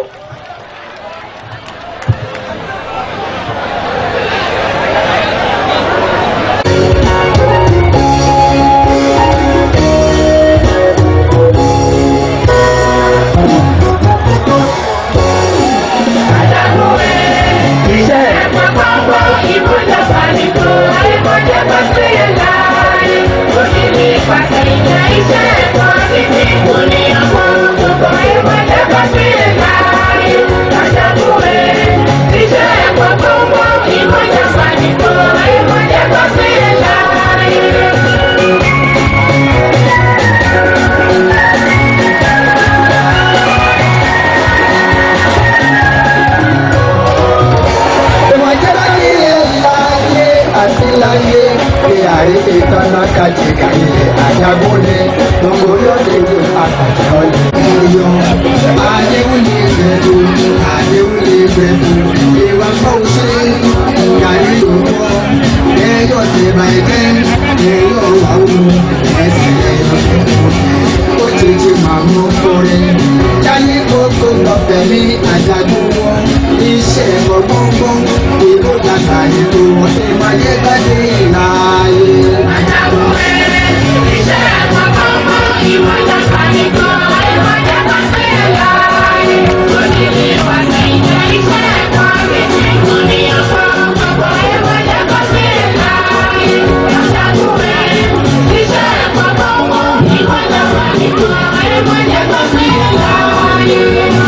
láyé pé àríkè tọ́nà kàjìkà ilẹ̀ àjàgúnlẹ̀ gbogbo lóde ìlú àkàtà ọ̀lẹ̀ ìyọ̀ àdéhùnlé ìgbẹ́dù àdéhùnlé ìgbẹ́dù ìwà fọ́ọ̀ṣẹ́ ìyàrí ìlúkọ́ ẹ̀yọ̀ tẹ̀bà ẹ̀gẹ́ ẹ̀yọ̀ wàwù ẹ̀sìn ẹ̀yọ̀ ó ti ti máa mú kórè jáde kókó lọ́fẹ̀ẹ́ ní àjàgún wọn iṣẹ́ gbọ̀ngbọ̀ngbọ̀n ìlú dàgbà ètò ìmọ̀lẹ́ gbàdé láàyè. àjàgún ẹ̀ iṣẹ́ gbọ̀ngbọ̀ngbọ̀n ìlú dàgbà ètò ìmọ̀lẹ́ gbàdé láàyè. onílé pàṣẹ ìjẹ́ iṣẹ́ ẹ̀kọ́ méjì kò ní ọkọ̀ gbogbo ìmọ̀lẹ́ gbàdé láàyè. àjàgún ẹ̀ iṣẹ́ gbọ̀ngbọ̀ngbọ̀n ìlú dàgbà ètò ìmọ̀lẹ́ gbàdé láàyè.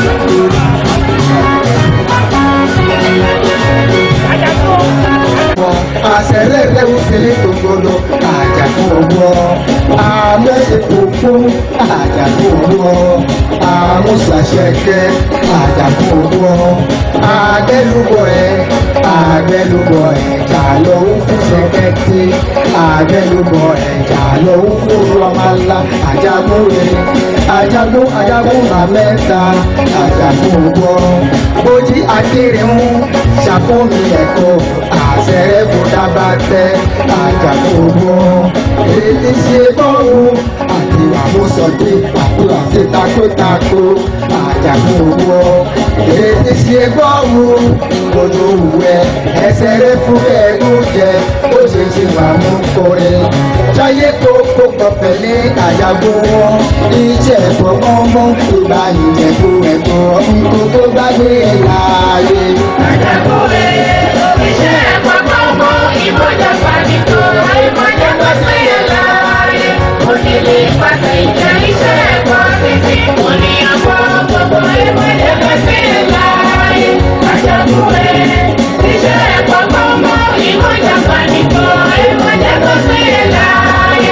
àṣẹlẹ̀ rẹ̀wù sílẹ̀ tó gbọdọ̀ àjàkú owó àmẹ́sẹ̀ fòfó àjàkú owó àmúṣàṣẹ̀kẹ́ àjàkú owó àgbẹ̀lúbọ̀ ẹ̀ àgbẹ̀lúbọ̀ ẹ̀jà lọ́wọ́ fún sẹ́kẹ́tì àgbẹ̀lúbọ̀ ẹ̀jà lọ́wọ́ fún rọmọlá àjàkú rẹ̀ àjàkú àjàkú màmẹ́ta àjàkú owó bójú akéré ń ṣàkómi ẹ̀kọ́ àṣẹrẹ́ kò dábàá tẹ àjàkú owó èyí ṣe bọ́ọ̀lù àti àmúṣọdé àbúrò àti takótakó àjàkú owó èyí ṣe bọ́ọ̀lù ojú òwúwẹ́ ẹsẹ̀ rẹ fún ẹ̀gún jẹ ó ṣe ṣe wà mú kórè jáyé tó kó pọ̀pẹ̀ ní àjàkú wọn iṣẹ́ ẹ̀kọ́ ọmọ ìgbà ìjẹ̀kú ẹ̀kọ́ nǹkan tó gbàgbé ẹ̀ láàyè. àjàkú rẹ̀ iṣẹ́ ẹ̀kọ́ ọmọ ìmọ̀jà pàdító ìmọ̀jà pàṣẹ yẹn láàyè. onílé pàṣẹ ìjà iṣẹ́ ẹ̀kọ́ títí kò ní ọkọ̀ gbogbo ìmọ̀jà pàṣẹ yẹn láàyè. àjàkú rẹ̀ iṣẹ́ ẹ̀kọ́ ọmọ ìmọ̀jà pàdító ìmọ̀jà pàṣẹ yẹn láàyè.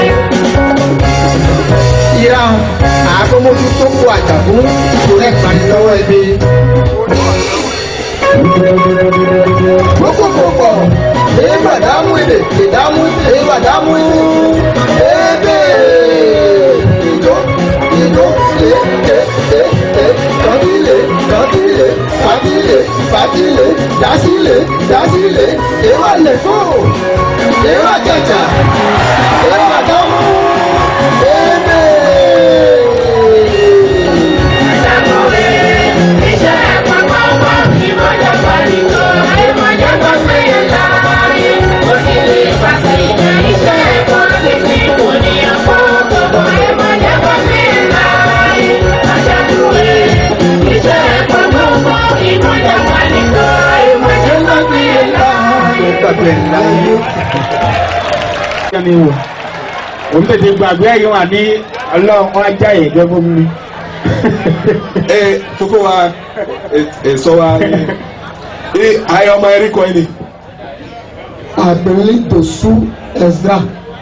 ìran àkómójú tó kó àjàkú kò rẹ̀ pàdé lọ́wọ́ ẹbí gbogbogbò eba damu ebe ìdámú eba damu ebe ìjó ìjó lé ké ké ké kọ́bílé kọ́bílé fàbílé fàbílé dásílé dásílé ewa lẹ́fọ́ ewa kẹjà ewa damu ebe.
mi wò òun tètè gbàgbé ẹ̀yìn wà ní ọlọ́run ajá yìí gẹ́gẹ́ fún mi.
ẹ kókó wa ẹ sọ wa ẹ ayé ọmọ ẹrí kọ́ ẹni
àpèlé dòsú ẹ̀sdá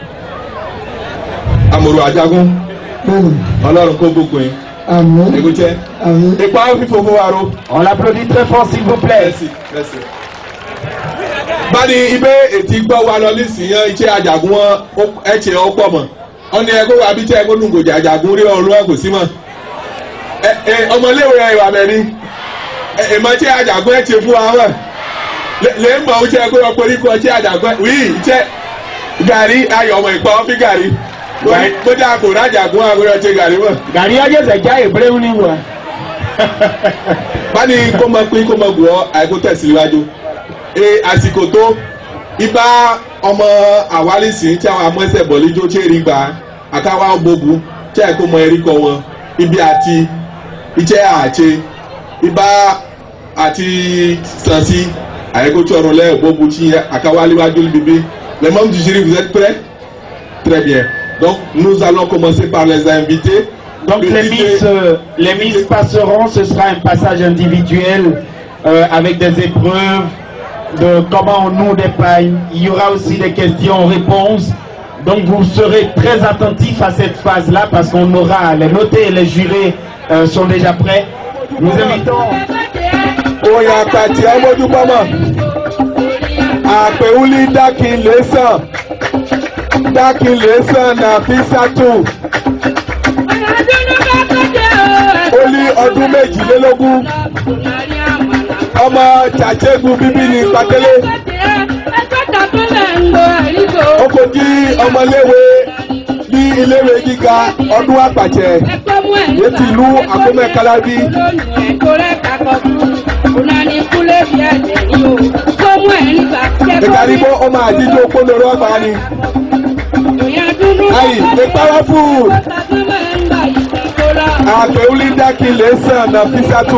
amòrò ajagun
bẹ́ẹ̀ni
ọlọ́run kó gbogbo yín
àmín
ègúnjẹ
àmín.
ipa fífò fún wa ro.
On l'applaudit très fort s'il vous plaît.
Merci, merci. báni ibé ètí gbọ́ wa lọ nísìnyàn iṣẹ́ àjàgún wọn ẹ̀ṣẹ̀ ọ pọ̀ mọ́ ọ̀nà ẹ̀kọ́ wa bí iṣẹ́ ẹ̀kọ́ nùgòjì àjàgún rí ọ̀run ẹ̀ kò sí mọ́ ẹ ẹ ọmọléwé ẹ̀ wà mẹ́rin ẹ ẹ mọ iṣẹ́ àjàgún ẹ̀ṣẹ̀ fún wa wọ̀ lè ń mọ̀ iṣẹ́ ẹ̀kọ́ ọ̀pọ̀ orí kọ́ iṣẹ́ àjàgún wí iṣẹ́ gàrí ayọ̀ ọmọ ìpọ́ ọ́fí gàrí gbọ́dọ̀ àpò rájàgún àgbẹ̀rẹ̀ ṣe gàrí mọ́.
Gàrí ọjọ́ ìṣẹ̀já ìbúrẹ́wù ni wà.
báni kó mọ pín kó mọ gùn ọ àìkú tẹ̀síwájú ee àsìkò tó ibà ọmọ àwálìsí tí àwọn amọ́sẹ̀ bọ̀líjó tí èrì gbà àtàwọn gbogbo tí àìkú mọ erí kọ wọn ibi àti iṣẹ́ àṣe ibà àti sànsí àìkú tí ọ̀run lẹ́yìn gbogbo tí àkàwáléwájú bíbí les membres du jury vous êtes prêts très bien donc nous allons commencer par les invités.
Donc
Le
les
DJ
miss, euh, les miss passeront, ce sera un passage individuel euh, avec des épreuves de comment on noue des pailles. Il y aura aussi des questions-réponses. Donc vous serez très attentifs à cette phase-là parce qu'on aura les notés et les jurés euh, sont déjà prêts. Nous invitons.
oyin àpàtì ọmọdúnpọ̀mọ̀ àpèwúlí dákin lẹ́sàn dákin lẹ́sàn nà físàtù ó ní ọdún méjìlélógún ọmọ jàjẹ́gun bíbí ní pàtẹ́lẹ́ ó kò di ọmọléwé ní iléèwé gíga ọdún àpàjẹ létí ìlú àkómẹ́kálábí. ìkàrígbó ọmọ àjíjó kólóró ọgbà ni. ayi the powerful àpèwúlí dákì lè sàn nà físàtù.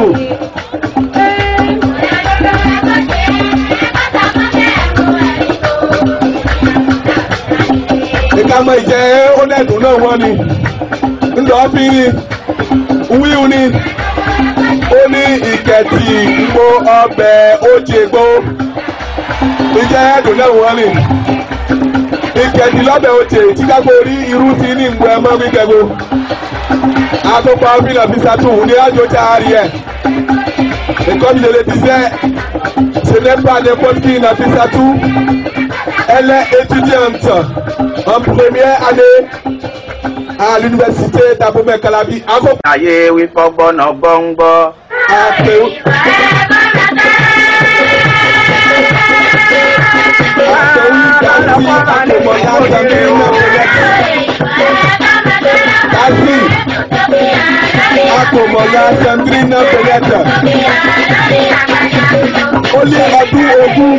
ìkàmọ̀ ìjẹ́ ọ̀nẹ́dùn náà wọ́n ni ńlọ fi wíwú ni ó ní ìkẹtì gbó ọbẹ̀ ojègbó ìjẹ́ ẹ̀dùn náà wọ́n ni ìkẹtì lọ́bẹ̀ ojè tí kápò rí irú sí ní ìgbò ẹ̀mọ́ gbígbẹ́gbó àtòpọ̀ ọ̀fìnà fisatu ní àjò tí a rí ẹ̀ comme je le disais ce n'est pas n'importe qui na fisatu elle est étudiante en première année à l'université d'Abomey Calabi.
ayé wípọ́ gbọ́nà gbọ́ngbọ́.
Kasi akọ̀mọ̀lá Sandrina Bẹ̀rẹ̀tà ó lé ọdún ogún.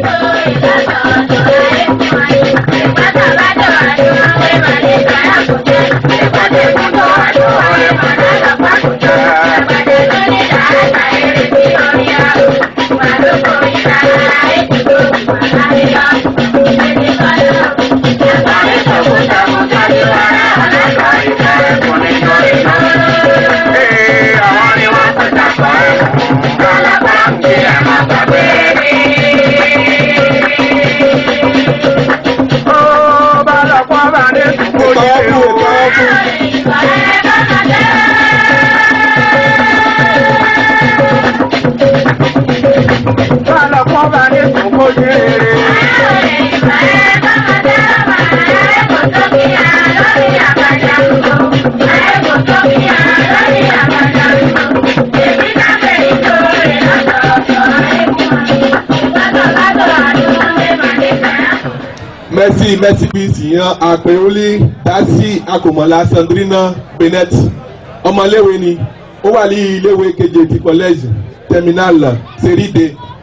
merci merci bíìsì yan àpèwọlé dasi akọmọlá sandrina benet ọmọléwé ni ó wà ní iléèwé keje ti collège terminal seride.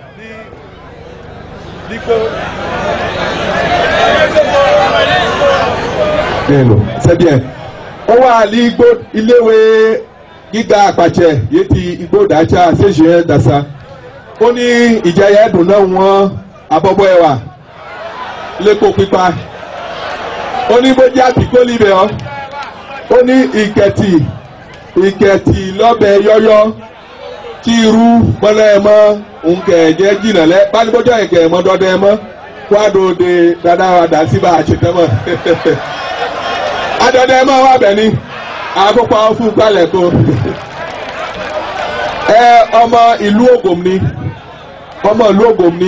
c'est bien ó wà ní igbó iléèwé gíga àpàtẹ yìí ti igbó dàcha ṣèṣe dàsa ó ní ìjẹyà ẹdùn náà wọn abọ́bọ́ ẹwà lépo pípa ó ní bójú àtìkó libẹ̀ ọ́ ó ní ìkẹtì ìkẹtì lọ́bẹ̀ yọ́yọ́ tí irú mọ́lẹ́ ẹ mọ́ nkẹ̀jẹ́ jìnnà lẹ́ bánibójú ẹ̀kẹ́ ẹ̀ mọ́ dọ́dẹ́ ẹ mọ́ kwado de dada wa da sí bá a ṣe tẹ́mọ̀ adọ́dẹ máa wà bẹ̀ ni àkópa fún gbalẹ̀ kó ẹ ọmọ ìlú ògùn ni ọmọ ìlú ògùn ni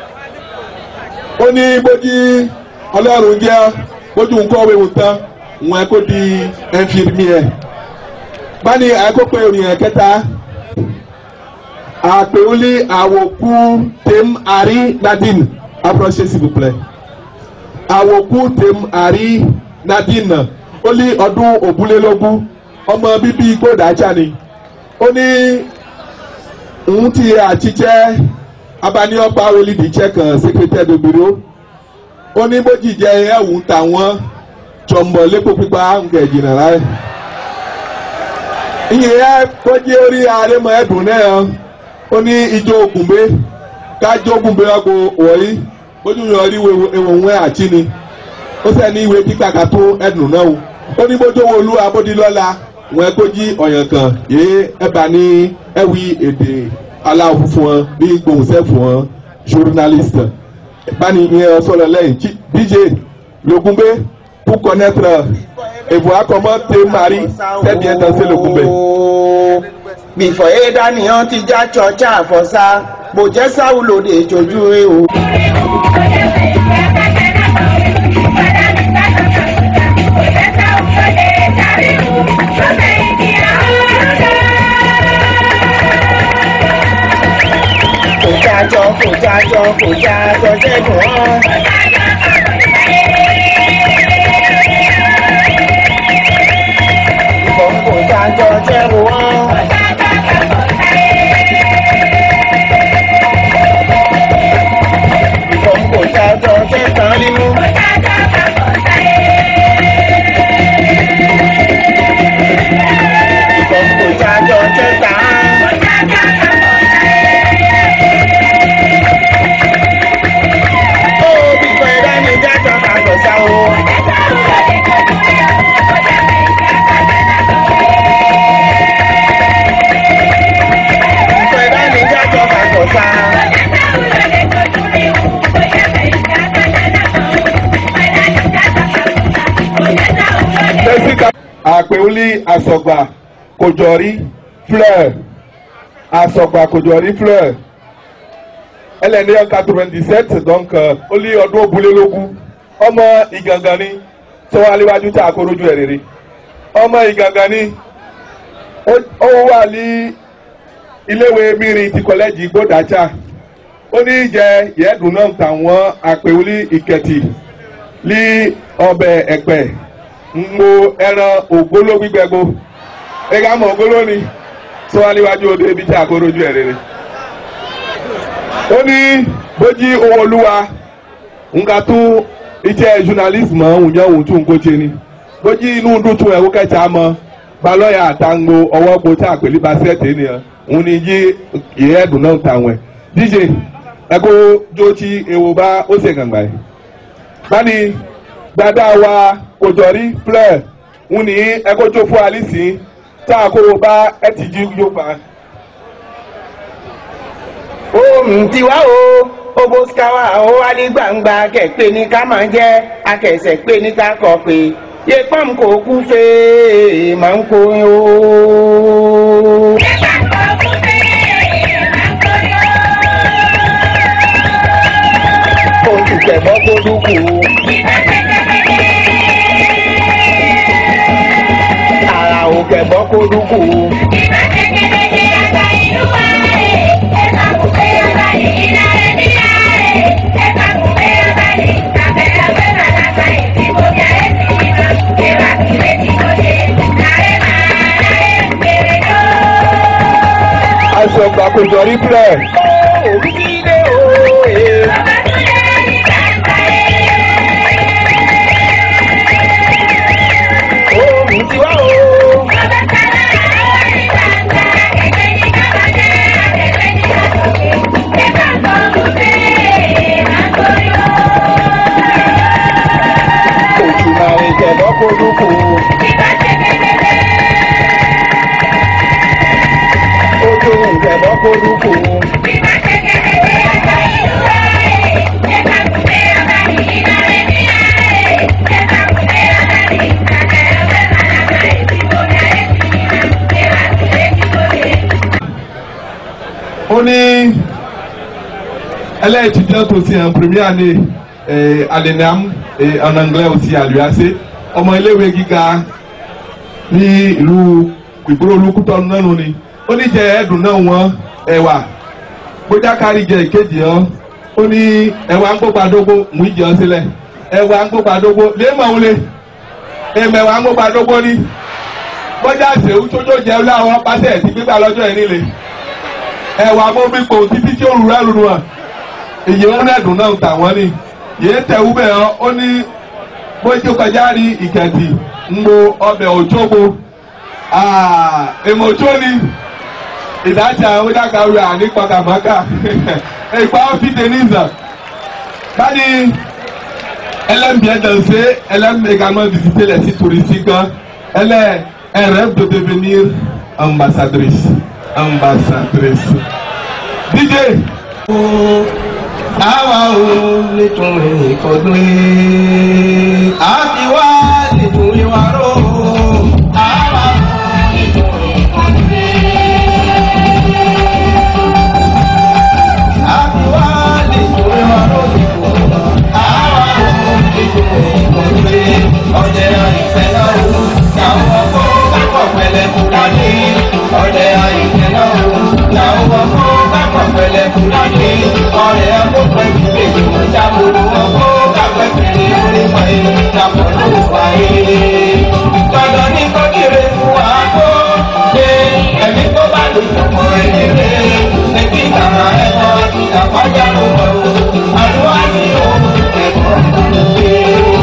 ó ní bójú ọlọ́run jẹ́ bójú nǹkan wéwu tán wọn kò di infirmier báni àkókò ìrìn kẹta àpèwọlé àwòkú tèm àrí nadine approché s'il vous plaît àwòkú tèm àrí nadine ó ní ọdún òbúlélógún ọmọ bíbí gbódàjà ni ó ní òun ti àtijẹ́ abáníọ́pá olùdíjẹ́ kan secrétaire de bureau ó ní bójì jẹ́ ẹ̀wù tàwọn jọ̀mbọ̀ lẹ́kọ̀ọ́ pípa ń gẹ̀ jìnnà láyé ìyẹn kọjí orí àrẹmọ ẹdùn náà ó ní ijó ògùnbé kájọ ògùnbé ọkọ wọ̀nyí ojú yọ rí ewòwé àti ni ó sẹ́ ní ìwé kíkà ká tó ẹdùn náà o ó ní bójú owó olú abódìlọ́la wọn kọjí ọ̀yàn kan yé ẹ̀bà ní ẹ̀wí èdè aláwọ̀ fún wọn ní gbòǹsẹ̀ fún wọn journaliste bani ìyẹn sọ̀rọ̀ lẹ́yìn dj lògùnbé pour connaître et voir comment te mari s'est bien dansé le kumbe.
bìfọ̀ ẹ̀dá nìyẹn ti já chọ́ọ̀chà àfọ̀sá bò jẹ́ sáwùlòdì ìjọ́jú rẹ o. kò jájọ kò jájọ kò jájọ jẹ́gùn ọ́. ìbọn kò jájọ jẹ́gùn ọ́. ìbọn kò jájọ jẹ́gùn nínú. ìbọn kò jájọ jẹ́gùn. ó bìfọ̀ ẹ̀dá ni jájọ kàgbọ̀ sá o. bìfọ̀ ẹ̀dá ni jájọ kàgbọ̀ sá.
Jessica àpèwúlí àsọ̀gbà kòjọ́rí fleur àsọ̀gbà kòjọ́rí fleur elle est née en 97 donc euh, ó lé ọdún òbúlélógún ọmọ ìgangan ni tó wà níwájú tí a kó lójú ẹ̀ rere ọmọ ìgangan ni ó- ó wà ní iléèwé mìíràn ti kọ́lẹ́jì gbódàjà ó ní jẹ yẹ́dùn náà tàwọn àpèwúlí ìkẹtì ní ọbẹ̀ ẹ̀pẹ̀ mo ẹran ògbóló gbígbẹ́gbó ẹ̀ka mọ̀ ògbóló ni tó wà níwájú odò ibi tí a kó lójú ẹ̀ rere ó ní bójí owó olúwa nga tún iṣẹ́ journalist mọ̀ òun yẹn òun tún ń kóche ni bójí inú dútú ẹ̀kú kẹta mọ́ balọ̀yà àtàngbo ọwọ́ gbo tí àpèlé bá sẹ́ẹ̀tì ènìyàn òun ni yí ìyẹ́ ẹ̀dùn náà tàwọn ẹ̀ dj ẹ̀kú jó tí ewo bá ó ṣe gàngbà yìí báni dada wa kòjọ́rí fleur òun ní ẹ̀kú jó fún alice tá a kó o bá ẹ̀ ti jí yóò fà á
ohun tiwa o oboskawa ó wá ní gbangba kẹ̀pẹ́ ní ká máa jẹ́ akẹ̀sẹ̀ pé ní ká kọ̀ pé yepam kò kú fèé máa ń kó o. oṣù kẹ̀bọ́ kó dúkù. ara ò kẹ̀bọ́ kó dúkù.
aṣọ gbàkójọrí fleur
Òbílẹ̀ òye. Ohun tiwa o. Òtùmọ̀ ìjẹ̀bọ́ kó dúkù. Ojú ìjẹ̀bọ́ kó dúkù.
ó ní ẹlẹ́ẹ̀tìjọ́ tó ti hàn premier ní alinam en anglais aussi à l'UAC ọmọ iléèwé gíga ní ìlú ìgboro olùkútọ nánu ni ó ní jẹ ẹdùn náà wọn ẹwà gbójákàrí jẹ ìkejì ọ ó ní ẹwà ń gbópa dógó mú ìjọ sílẹ̀ ẹwà ń gbópa dógó léèmọ̀ wọlé èmẹ̀wà ń gbópa dógó ní bọ́jà ṣèwú tójó jẹ́ láwọn pàṣẹ ti gbígbà lọ́jọ́ ẹ̀ nílé ẹwà mọ́bípo títí tí ó rú rẹ́ lùrù hàn èyí ń rẹ́dùn náà tà wọ́n ni yìí tẹ̀wú bẹ́ẹ̀ ó ní bójú kọjá rí ìkẹ̀tì ńgbò ọbẹ̀ òjòbo èmọ̀tó ni ìdájà onídàgbàwé ànípàkàmọ́kà ìgbà ọ́fíìsì nìzà báyìí elle bien danser elle aime également visiter les sites touristiques elle est elle rêve de devenir ambassadrice ambassadrice DJ.
àwa ò lè tún ìkọdún yìí àti wá lè tún ìwà rò àwa ò lè tún ìkọdún yìí àti wá lè tún ìwà rò àwa ò lè tún ìkọdún yìí ọdẹ àìsẹ náà wò làwọn ọkọ kápọ̀ pẹ̀lẹ́ fúlàní ọdẹ àìsẹ náà wò làwọn ọkọ kápọ̀ pẹ̀lẹ́ fúlàní ọ̀rẹ́ ọkọ̀ pẹ̀lú èyí wọ́n jábọ̀ ọkọ̀ kápẹ́ fèrè orí wáyé dàpọ̀ ló wáyé. Dandan ní kọ́kiri fún wa kó ṣe ẹ̀mí tó bá lò fún ẹni rẹ̀ ẹbí ìtàrà ẹ̀kọ́ ìtàkọ́jà ló wọ̀ ọ́ àlùwá sí òun ẹ̀kọ́ ìdàlódé.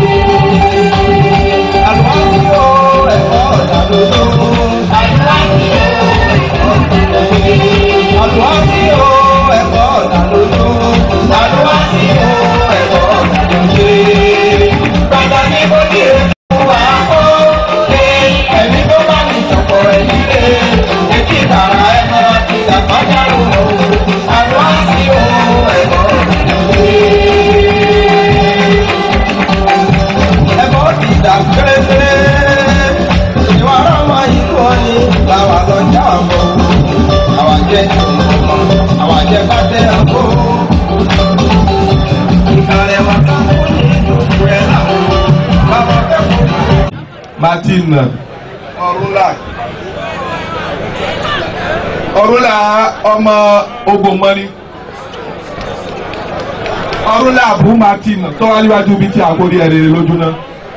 Àlùwá sí òun ẹ̀kọ́ ìdàlódé. Àlùwá sí òun ẹ̀kọ́ ìdàlódé. Àlùwá sí òun ẹ̀kọ́ ìdàlódé. Àlùwá sí òun ẹ̀kọ́ ìdàlódé. Dandan ní kọ́kiri fún wa kó ṣe ẹ̀mí tó bá ní ìjọpọ̀ ẹ̀mí rẹ̀ ẹbí ìtàrà ẹ̀kọ́ ìtàkọ́jà ló wọ̀ ọ́ àlùwá sí òun ẹ̀kọ́ ìdàlódé. ẹ̀kọ́ ti dà kérésìré ìwà ọmọ ìlú ọ̀ni làwà lọ já àbọ̀ àwà jẹ́ àwà jẹ́ bá tẹ̀ àbọ̀ ìkàlẹ̀ wà ká ó ní ìdòkú ẹ̀ làwọn bàbá fẹ́ kó.
martin ọrúnlà ọrúnlà ọmọ ogbomọni ọrúnlà abu martin tó wá níwájú bíi ti àkórí ẹ̀rẹ̀ lójú náà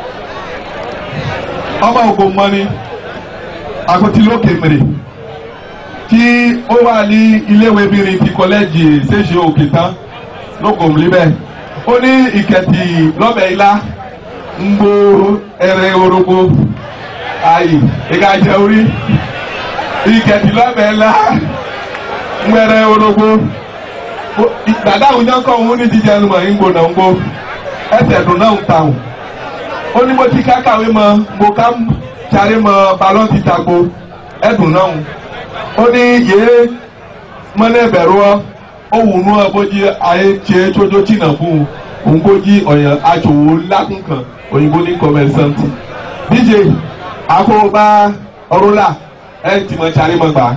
ọmọ ogbomọni àkótí lókè mèrè tí ó wà ní iléèwé bìnrin ti kọ́lẹ́jì ṣèṣe òkè tán lókòm líbẹ̀ ó ní ìkẹtì lọ́bẹ̀ ilá ń gbó ẹrẹ orogbo ayi ìka jẹ orí ìkẹtì lọ́bẹ̀ ilá ń gbẹrẹ orogbo dàdá àwọn yẹn kọ́ òun ní jíjẹ ẹnu mọ̀ ń gbó náà ń gbó ẹsẹ̀ dùn náà ń tàwọn ó ní mo ti kákàwé mọ mo ká sáré mọ balọ̀ ti tagbo ẹdùn náà ó ní yéé mọ́lẹ́ bẹ̀rù ọ́ ó wù nú ọ bó jí ayé tiẹ̀ tójó tìǹà fún un òun bó jí ọ̀yàn aṣòwò lákùn kan òyìnbó ní commerçant dj àkóbá ọrúnlà ẹ ti mọ sáré mọ gbà.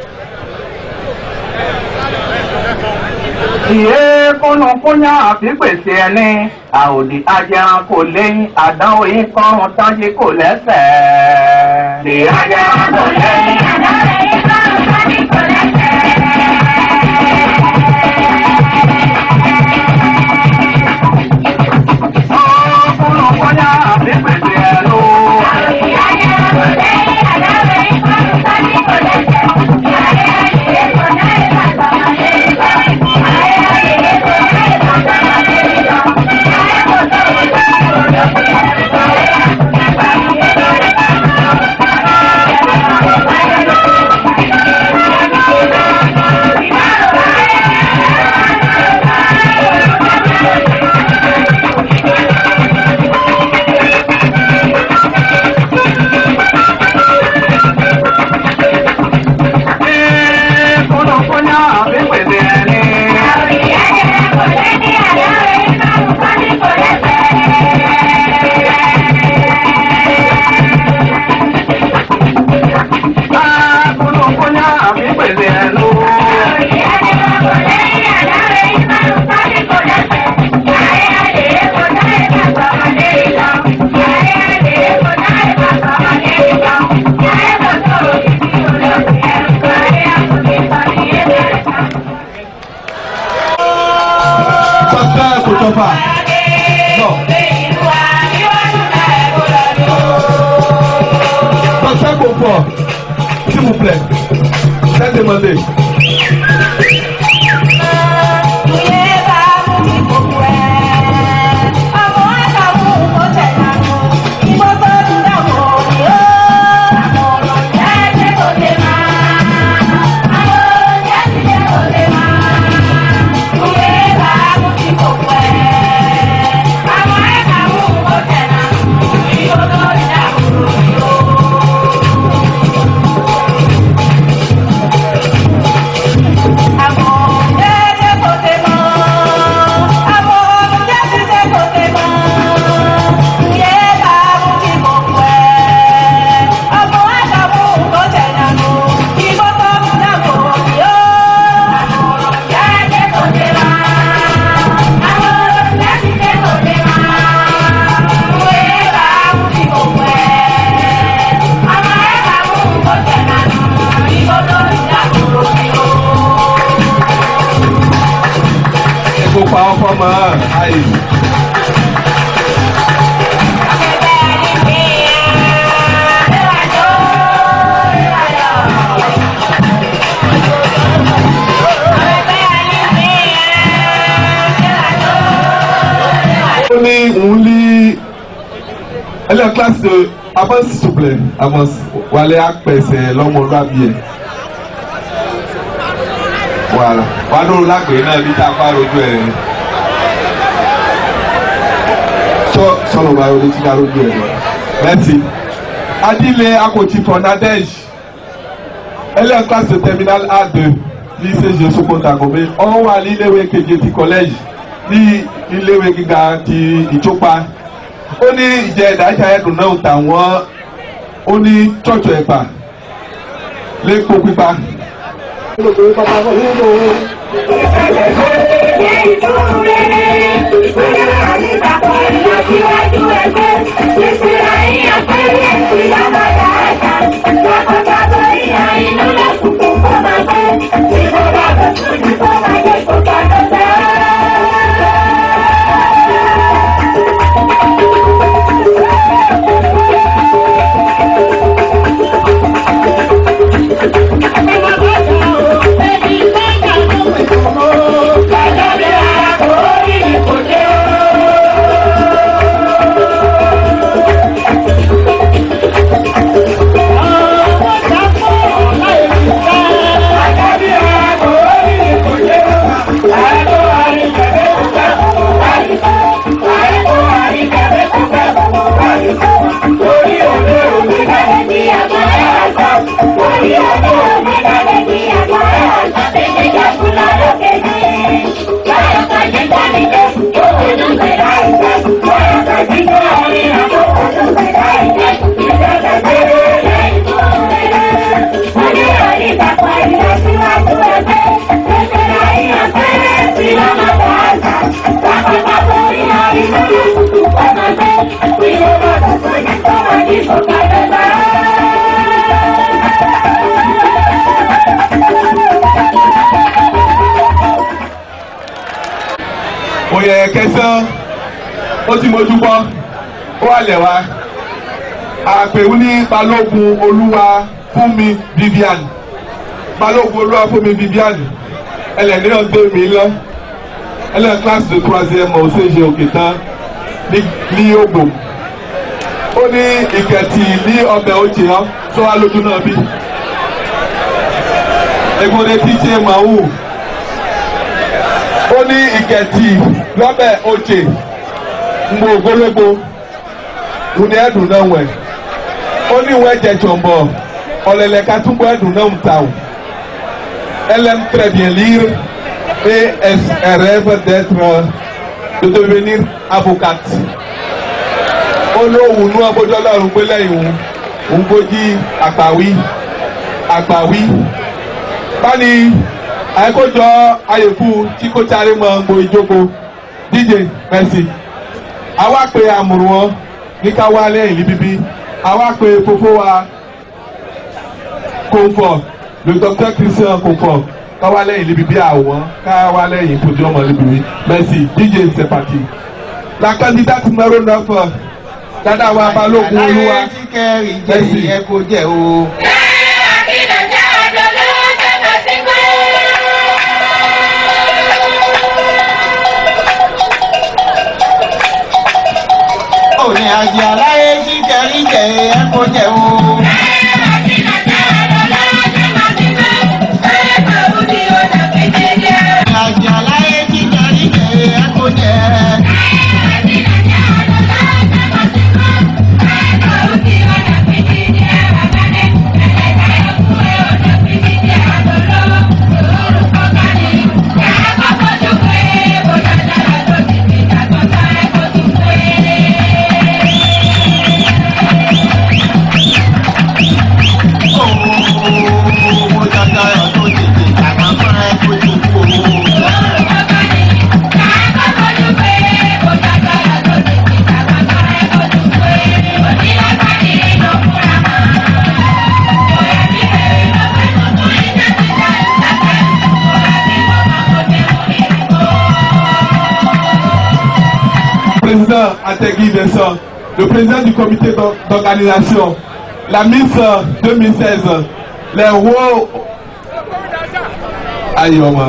ìyé kúnnukúnyà àfi pèsè ẹni àòdì ajẹran kò léyìn àdánwò yìí kọrùn tánjí kò lẹ́sẹ̀. ìyé ajẹran kò léyìn àdánwò yìí kọrùn tánjí kò lẹ́sẹ̀. kúnnukúnyà àfi pèsè ẹnu. àòdì ajẹran kò léyìn àdánwò yìí kọrùn tánjí kò lẹ́sẹ̀. ìyá ayé ayé kò náà ìbàdàn ayé ìbàdàn. Thank you.
fort s'il vous plaît c'est demandé. kó pa ọkọ mọ àyè. ó ní òun ní ẹlẹ́yìn kíláàsì avance s'il vous plaît avance wàlẹ́ apẹ̀sẹ̀ lọ́mọlúwàbí ẹ̀ wàhálà wà lóru lágbèé náà bí tá a bá rojú ẹ sọ sọlọ bá rojú tí ká rojú ẹ mẹsì adílé akọ̀tì fọ̀nàdẹ́j ẹlẹ́yìn kíláàsì terminal a2 ní sèche sokonta gòmé ọ̀hún wà ní iléèwé keje ti kọ́lẹ́jì ní iléèwé gíga ti ìtúpa ó ní ìjẹ́ ìdájà ẹ̀dùn náà tàwọn ó ní chọ́ọ̀chù ẹ̀pà lẹ́kọ̀ọ́ pípa oyè kẹsàn ó ti mójú bọ́ ó wà lẹ̀ wá àpèwú ní balógun olúwa fúnmi vivian balógun olúwa fúnmi vivian ẹlẹ́ni náà gbé mi lọ ẹlẹ́ni kílásì tó troisième mọ̀ ṣèṣe òkè tán ní ògbò ó ní ìkẹtì ní ọbẹ̀ òjì hàn tó wà lójú náà bí egbòde tíjé màwù ó ní ìkẹtì lọ́bẹ̀ òjè ngbò ogologo ní ẹ̀dùn náà wẹ̀ ó ní ìwé ẹ̀jẹ̀ jọ̀mbọ̀ ọ̀lẹ̀lẹ̀ katúgbọ̀ ẹ̀dùn náà ń ta o elle aime très bien lire et elle rêve d'être de devenir avocate ó lóhùn inú abójọ́ lọ́rùn pé lẹ́yìn òun òun gbójí àgbàwí àgbàwí báni àìkójọ àyèkú tí kò sáré mọ gbo ìjókòó dj merci àwa pe àmùrù wọn ní ká wá lẹ́yìn níbíbí àwa pe fofó wa comfort le docteur christian comfort ká wá lẹ́yìn níbíbí àwọn ká wá lẹ́yìn fojú ọmọ níbíbí merci dj c'est parti la candidate numéro neuf dáadáa wa balógun olúwa
Aláyé tí kẹrin jẹ ìyẹn kò jẹ o. Òní àjẹ aláyé tí kẹrin jẹ ìyẹn kò jẹ o. Àjẹ aláyé tí kẹrin jẹ ìyẹn kò jẹ.
président Ategui Vincent, le président du comité d'or- d'organisation, la Miss euh, 2016, les hauts... Ayọ̀mọ̀.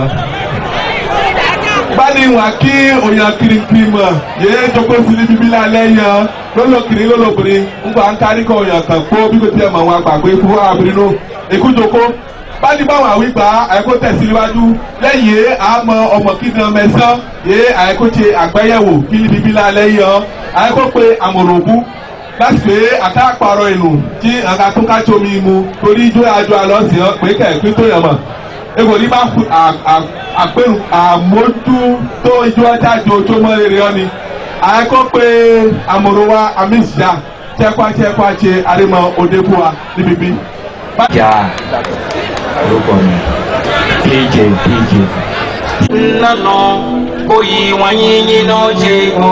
Báni wà kí òyìn kirikiri mọ̀, yéé jókòó sí níbi bí lálẹ́ yan, lọ́lọ́kiri lọ́lọ́bìnrin, ń gbà ń kárí kọ̀ òyìn kan kó bí kò tiẹ̀ mọ̀ wọn àgbàgbé fún àbìrin nù. Èkú jókòó. Báni báwọn àwígbà àìkó tẹ̀síwájú lẹ́yìn àmọ́ ọmọ kíndìn mẹ́sàn yé àìkó ṣe àgbéyẹ̀wò kí níbi bí lálẹ́ yan, àìkó pe àmọ̀ròbú láti pé àtàkpàrọ̀ ìlú tí àga tó ká tsomi mu torí ijó àjọ àlọ́ sí ọ pé kẹ̀kẹ́ tó yàn mọ̀ ego ní bá fu àpérù àmójú tó ijó ọjà jò tó mọ rere ọ ni àyẹ̀kọ́ pé amòròwa amísíà tẹ́kwá tẹ́kwá ṣe àrímọ òde fún wa níbi bí.
jà orúkọ mi pj pj.
nnọnọ oyi nwanyinyi n'oche o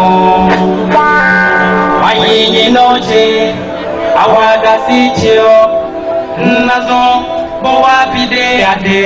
nwanyinyi n'oche awadasi chio nnazọ bọwa bide ade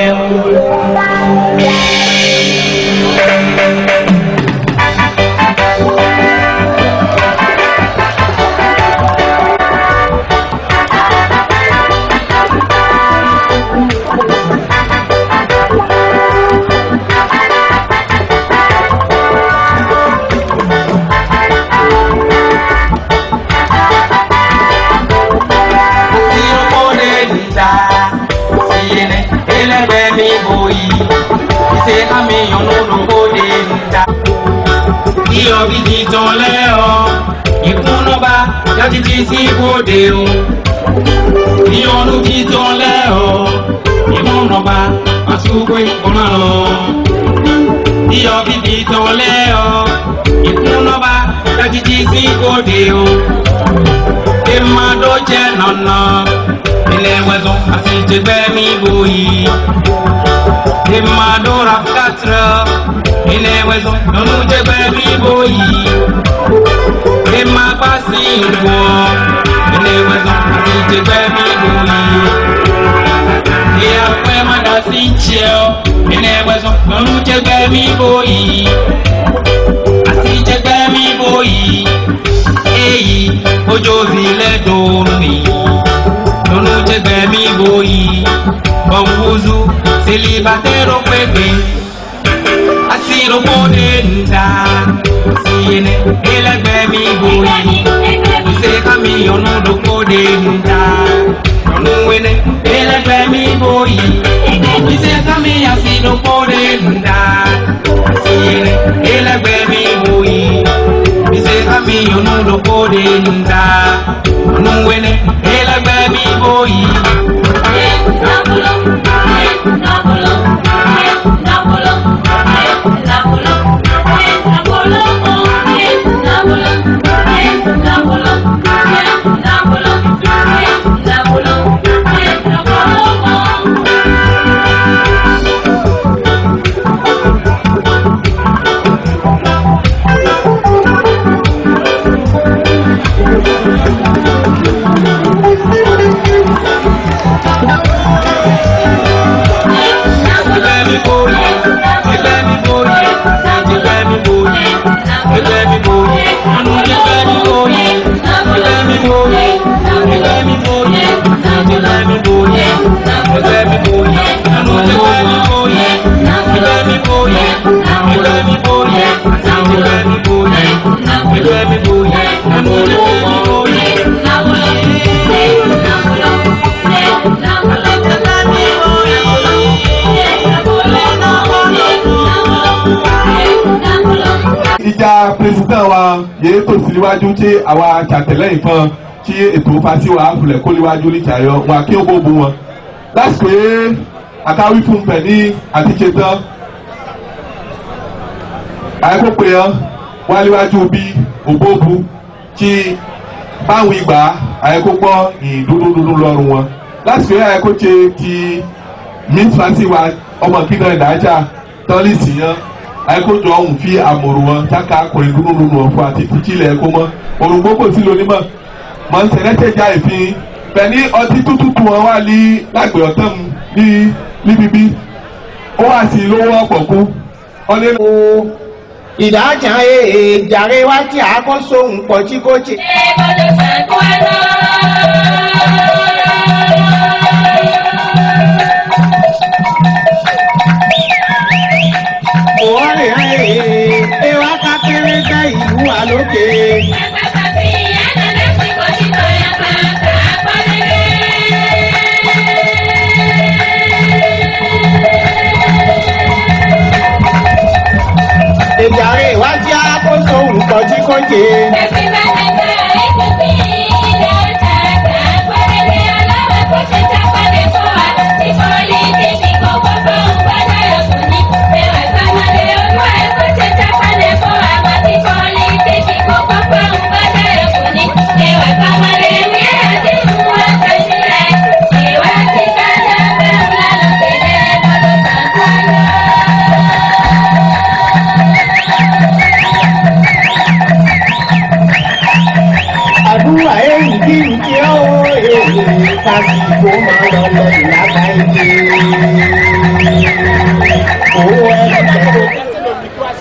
sirokode nta siyene elẹgbẹ mi boyi ise ami yọnulukode nta. iyọ̀ gidi tán lẹ́ọ̀ ìkúnnọ́ba yọtítí sí bòde o. ìyọnu gidi tán lẹ́ọ̀ ìkúnnọ́ba àtúgbò ìkúnná lọ. iyọ̀ gidi tán lẹ́ọ̀ ìkúnnọ́ba yọtítí sí bòde o. ìmàdó jẹ́ nànà ilé wẹ̀zọ̀ àti ìjẹgbẹ́ mi bòyí. ìmàdó rafkatra ilé wẹ̀zọ̀ lọ́nù jẹgbẹ́ mi bòyí. ìmàgbá sí ìwọ̀ ilé wẹ̀zọ̀ àti ìjẹgbẹ́ mi bòyí. ìyàpẹ́ màdà sí ìjẹ́ ilé wẹ̀zọ̀ lọ́nù jẹgbẹ́ mi bòyí. àti ìjẹgbẹ́ mi bòyí. èyí ojú òbílẹ̀ dòrò nìyí lọ́nù jẹgbẹ́ mi bòyí. bọ̀wúzú selibatero pépé asirokode nta siyene ẹlẹgbẹ́ mi bòyí. kùsè kàmi yọnu dokode nta yọnu wẹnẹ ẹlẹgbẹ́ mi bòyí. kùsè kàmi asidokode nta siyene ẹlẹgbẹ́ mi bòyí. kùsè kàmi yọnu dokode nta yọnu wẹnẹ ẹlẹgbẹ́ mi bòyí. ẹgbẹ́ mi bòyí ẹgbẹ́ mi bòyí ẹgbẹ́ mi bòyí ẹgbẹ́ mi bòyí ẹnu ẹgbẹ́ mi bòyí
ìjà pírẹsidẹ́ǹt wa yéé tó sí níwájú tí àwa ṣàtẹ̀lẹ́yìn fún tí ètò fásitì wa kulẹ̀ kó níwájú ní ìjàyọ wọn kí ó gbógun wọn lásìkò yìí àkáwí fún pẹ̀ ní àtijọ́ tán àyẹ̀kọ́ pé yẹn wá níwájú bí òbóbu tí báwọn ìgbà àyẹ̀kọ́ gbọ́ ìdúdúdúdú lọ́rùn wọn lásìkò yìí àyẹ̀kọ́ ṣe ti miss fancy wa ọmọ kí náà ìdájà tọ́lísì yẹn àyẹ̀kọ́ ọ̀hún fi àmọ̀rò wọn táka akọrin dúdúdúdú wọn fún àti tìkílẹ̀ ẹ̀kọ́ mọ́ òrùngbó kò sí lónìí mọ́ mọ̀ ń sẹ̀rẹ́tẹ̀já ìfín pẹ̀lú ọtí tútù wọn wà ní lágbè ọ̀tán ní níbíbí ó wà sí lówó ọ̀pọ̀ kú ọlẹ́
ìdájà ee jàre wá tí a kọ́ sóhun pọ̀ tí kò ṣe. òwò rẹ̀ ee ewa ká kéré jẹ́ ìlú wa lókè. ìjàre ìwádìí àkóso nǹkan tí kò jẹ. àdúrà èyí kí n kí ó èyí kásìkò máa lọ lọ ìlàkà ìdí. owó ẹni tẹ́lẹ̀.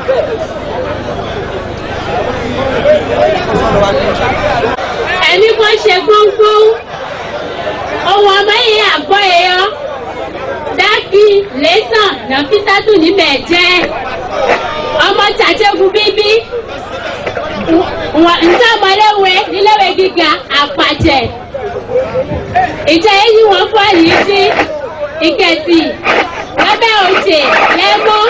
ẹni kan ṣe gbóngbóng ohun ọmọ yìí àgbọ̀ èèyàn dákì lẹ́sàn nàfísàtù níbẹ̀ jẹ́ ọmọ tàjẹ́gun bíbí ǹjẹ́ ọmọléwé níléèwé gíga àpàjẹ́ ìjẹ́ èyí wọ́n fọ́ yìí sí ìkẹtì lábẹ́ òjè lẹ́mọ́.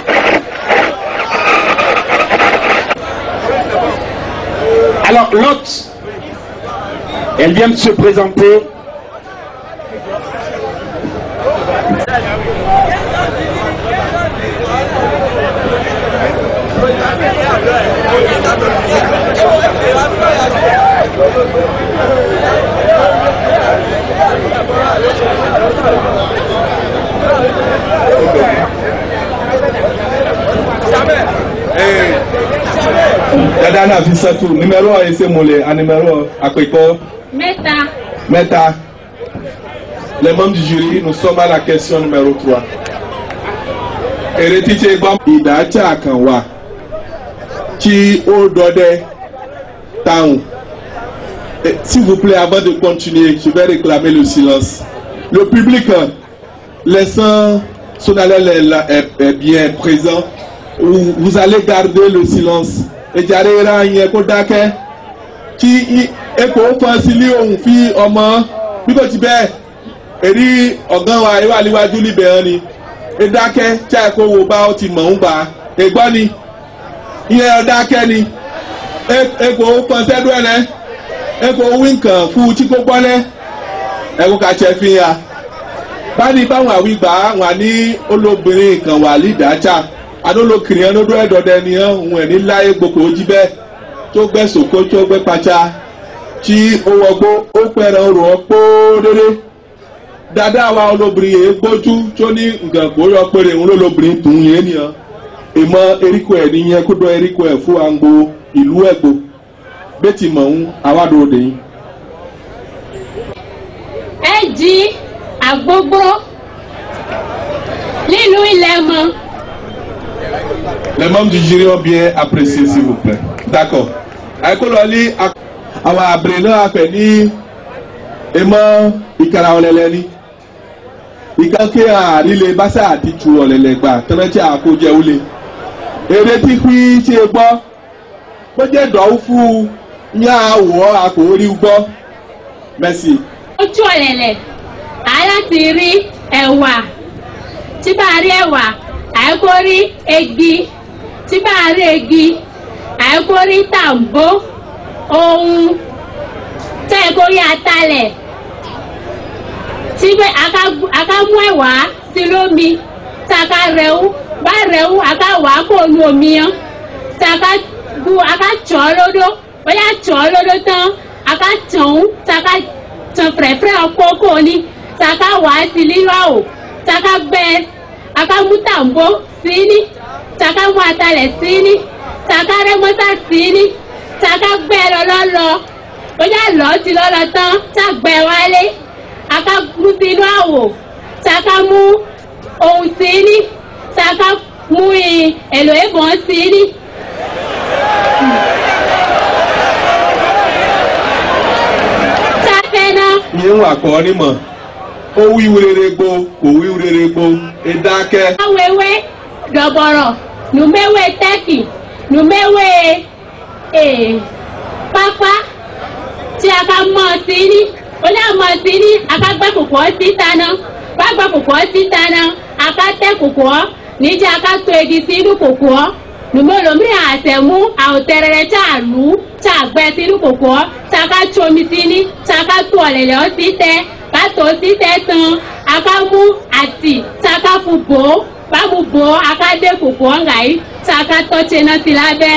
Alors l'hôte, elle vient de se présenter.
dada náà fi sẹ́tù nímẹ̀rọ ẹsẹ̀ mọ̀lẹ̀ ànímẹ̀rọ àpèkọ́
mẹ́ta
mẹ́ta les membres du jury nous sommes à la question numéro trois èrè títí gbọ́ ìdájà kan wà tí ó dọdẹ táwọn Eh, s'il vous plaît avant de continuer je vais réclamer le silence le public euh, laissant son haleine est, est, est bien présent vous, vous allez garder le silence ìjàre ra yẹn kó dákẹ́ kí epo fọ́n sí ní òun fi ọmọ bí kò ti bẹ́ẹ̀ èrí ọ̀gán wa ìwà níwájú níbẹ̀ hàn ni ẹ dákẹ́ tí a kò wo bá ọ ti mọ̀ ń gbà ẹ gbọ́ ni ìyẹn ọ dákẹ́ ni epo fọ́n sẹ́dú ẹ̀ lẹ́ epo wíńkàn fún tí kò gbọ́ lẹ́ ẹ̀kú ká ṣe fi hàn báyìí báwọn àwìgbà wà ní olóbìnrin kan wà lídàájà adolokiri yẹn ló dún ẹdọdẹ ni hàn òun ẹ ní láyé gbogbo ojú bẹ́ẹ̀ tó gbẹ sòkó tó gbẹ pàṣà tí ó wọgbó ó pẹrẹ rò ó kpóódéré dada wa olóbìnrin yẹn gbójú tó ní nǹkan gbóyọ péré òun lólóbìnrin tún yẹn nìyẹn ìmọ eríko ẹ nìyẹn kó dọ eríko ẹ fún àgbo ìlú ẹgbò bẹ́tì mọ̀ ń awádò òde yìí.
ẹ jí àgbógbó nílùú ilẹ̀ mọ́.
Les membres du jury ont bien apprécié, s'il vous plaît. D'accord. Àìkólọ́lí àwọn àbèrè náà fẹ̀ ní emọ́ ìkara ọ̀lẹ́lẹ́ ní. Ìkànkè àrílé báṣà àti tu ọ̀lẹ́lẹ́ gbà tẹ́lẹ̀tì àkójẹ wúlé. Èrè tí pí ṣe gbọ́. Bó jẹ́ dọ̀wú fún ní àwọ̀ àkòrí gbọ́. Merci.
ojú ọ̀lẹ̀lẹ̀ aláti rí ẹ̀wà tí bá rí ẹ̀wà àìkórí egi tí bá a rí igi àìkórí tàǹbó ohun tẹ́ ẹ kórí atalẹ̀ tí bẹ́ aka mú ẹ̀wà sí lómi tí aka rẹ̀wú bá rẹ̀wú aka wà kó nu omi yẹn tí aka bu aka tsọ̀ lódó bóyá tsọ̀ lódó tán aka tsọ̀n tí aka tsọ̀n fẹ̀rẹ̀fẹ̀rẹ̀ ọkọ̀ ni tí aka wà sí lílọ́ àwò tí aka gbẹ aka mú tàǹbó sí ní tí aka mú atalẹ̀ sí ní tí aka rẹ́mọ́tà sí ní tí aka gbẹ lọ́lọ́lọ́ bóyá lọ́ọ́ ti lọ́lọ́ tán tí a gbẹ wálé aka mú sínú àwò saka mú ohun sí ní saka mú èlò ìbọn sí ní. sáfẹ́ náà.
ní ń wà kọ́ ni mọ̀ ó wí wúrere gbó kò wí wúrere gbó ẹ dákẹ́.
awéwé dọ̀bọ̀rọ̀ nùméwé tẹ́kì nùméwé pápá tí a ká mọ̀ sí ní olè ọmọ sí ní akágbẹ́ kòkó síta náà gbàgbọ́ kòkó síta náà akátẹ́ kòkó níjẹ́ akátó egi sínú kòkó nùmọ́lòmí àtẹ̀mú àwòtẹ́rẹ́rẹ́ tá a lù ú tá a gbẹ sínú kòkó tá a ká tsomi sí ní tá a ká tó ọ̀lẹ̀lẹ̀ ọ́ sí tẹ́ ká tó sí tẹ́ tán a ká mú àtì tá a ká fún bò ó bá mu bò ó a ká dé kòkó ọ̀gá yìí tá a ká tọ́ tse náà sí lábẹ́.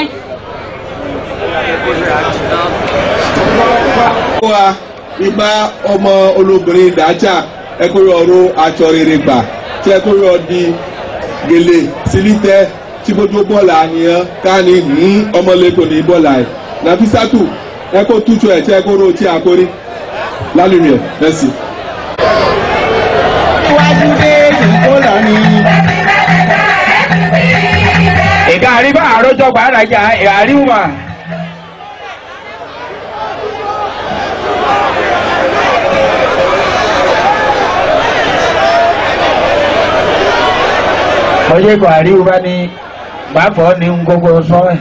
wa ipa ọmọ olóbìnrin dàájà ẹkọrọ ọrọ aṣọ rere gbà tí ẹkọrọ di gèlè sílítẹ tí gbogbo bọ́ọ̀lù àníyàn káni ní ọmọlẹ́kọ̀ọ́ ní bọ́ọ̀lù àyè nàfisàtù ẹkọ tútù ẹ̀ tí ẹkọrọ tí a kórè lálùmí ẹ̀ mẹ́sì.
iwájú dé ìkólọ ni.
ìka àríwá àròjọ gbàdájà àríwá. oye kò àríwá ni gbàfọ́ ní ngógó sọ́ọ̀.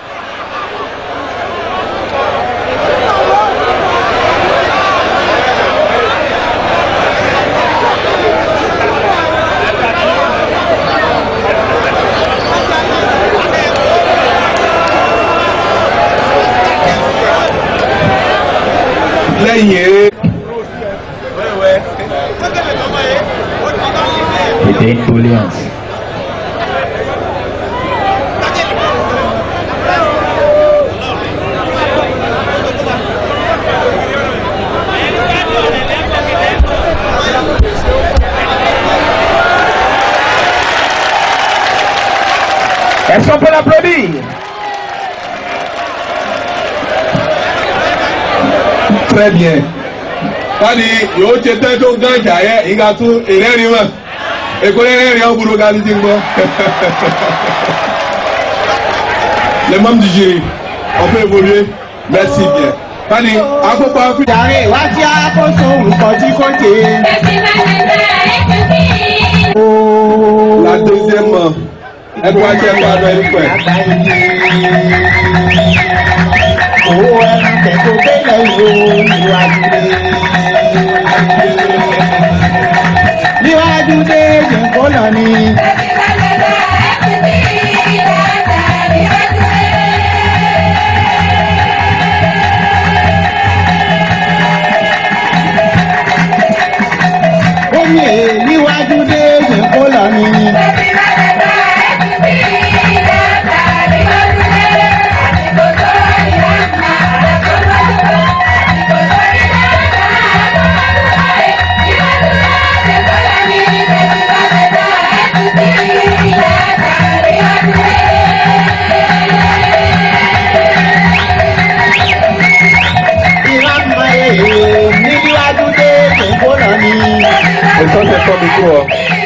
lẹ́yìn eré.
Èdè intolerance.
Est-ce qu'on peut l'applaudir
très bien. Kani yóò ṣe tẹ́ tó gán ìjà yẹ ìgbà tún ìrẹ́rìn mọ̀. Èkó rẹ́rìn ọ̀ gbúdọ̀ gani ti ń gbọ́. Le mọ́mú di jiri, ọ̀pẹ évolué, merci bien. Kani akópa fi.
Jàre wá tí a kó sóhun kọjí kóje.
La deuxième ẹgbẹ́ wájú ẹgbẹ́ adọ́ ẹni pẹ̀.
Owó ẹran tẹ̀kọ́ bẹ́lẹ̀ wo níwájú dé. Níwájú dé ìkólọ ni. Omi níwájú dé ìkólọ ni. Ìlànà èèyàn níwájú dé ìkólọ ni.
Èso ṣe tọ́ mi kú ọ.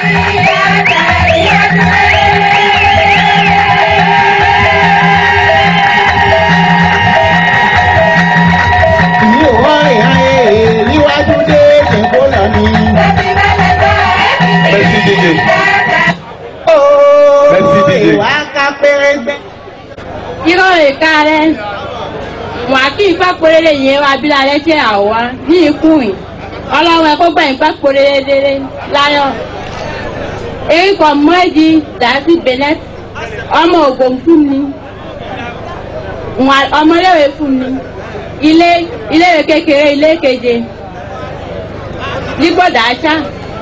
Ìyí ò wá ìhà èèyàn níwájú dé ìkólọ ni.
Merci DJ. Merci DJ.
Ìwà ká pérébẹ́.
irọ́ ìka rẹ̀ wà kí ìfá porere yẹn wá bí lálẹ́ tí àwa ní ikú yìí ọlọ́run ẹ̀kọ́ gbà ìfá porere délé láyọ̀ èyí kan mọ́ ẹ̀dí dàásì benet ọmọ ògùn fún mi Nwa- ọmọléèwé fún mi ilé iléèwé kékeré ilé keje nígbọ̀dá aṣá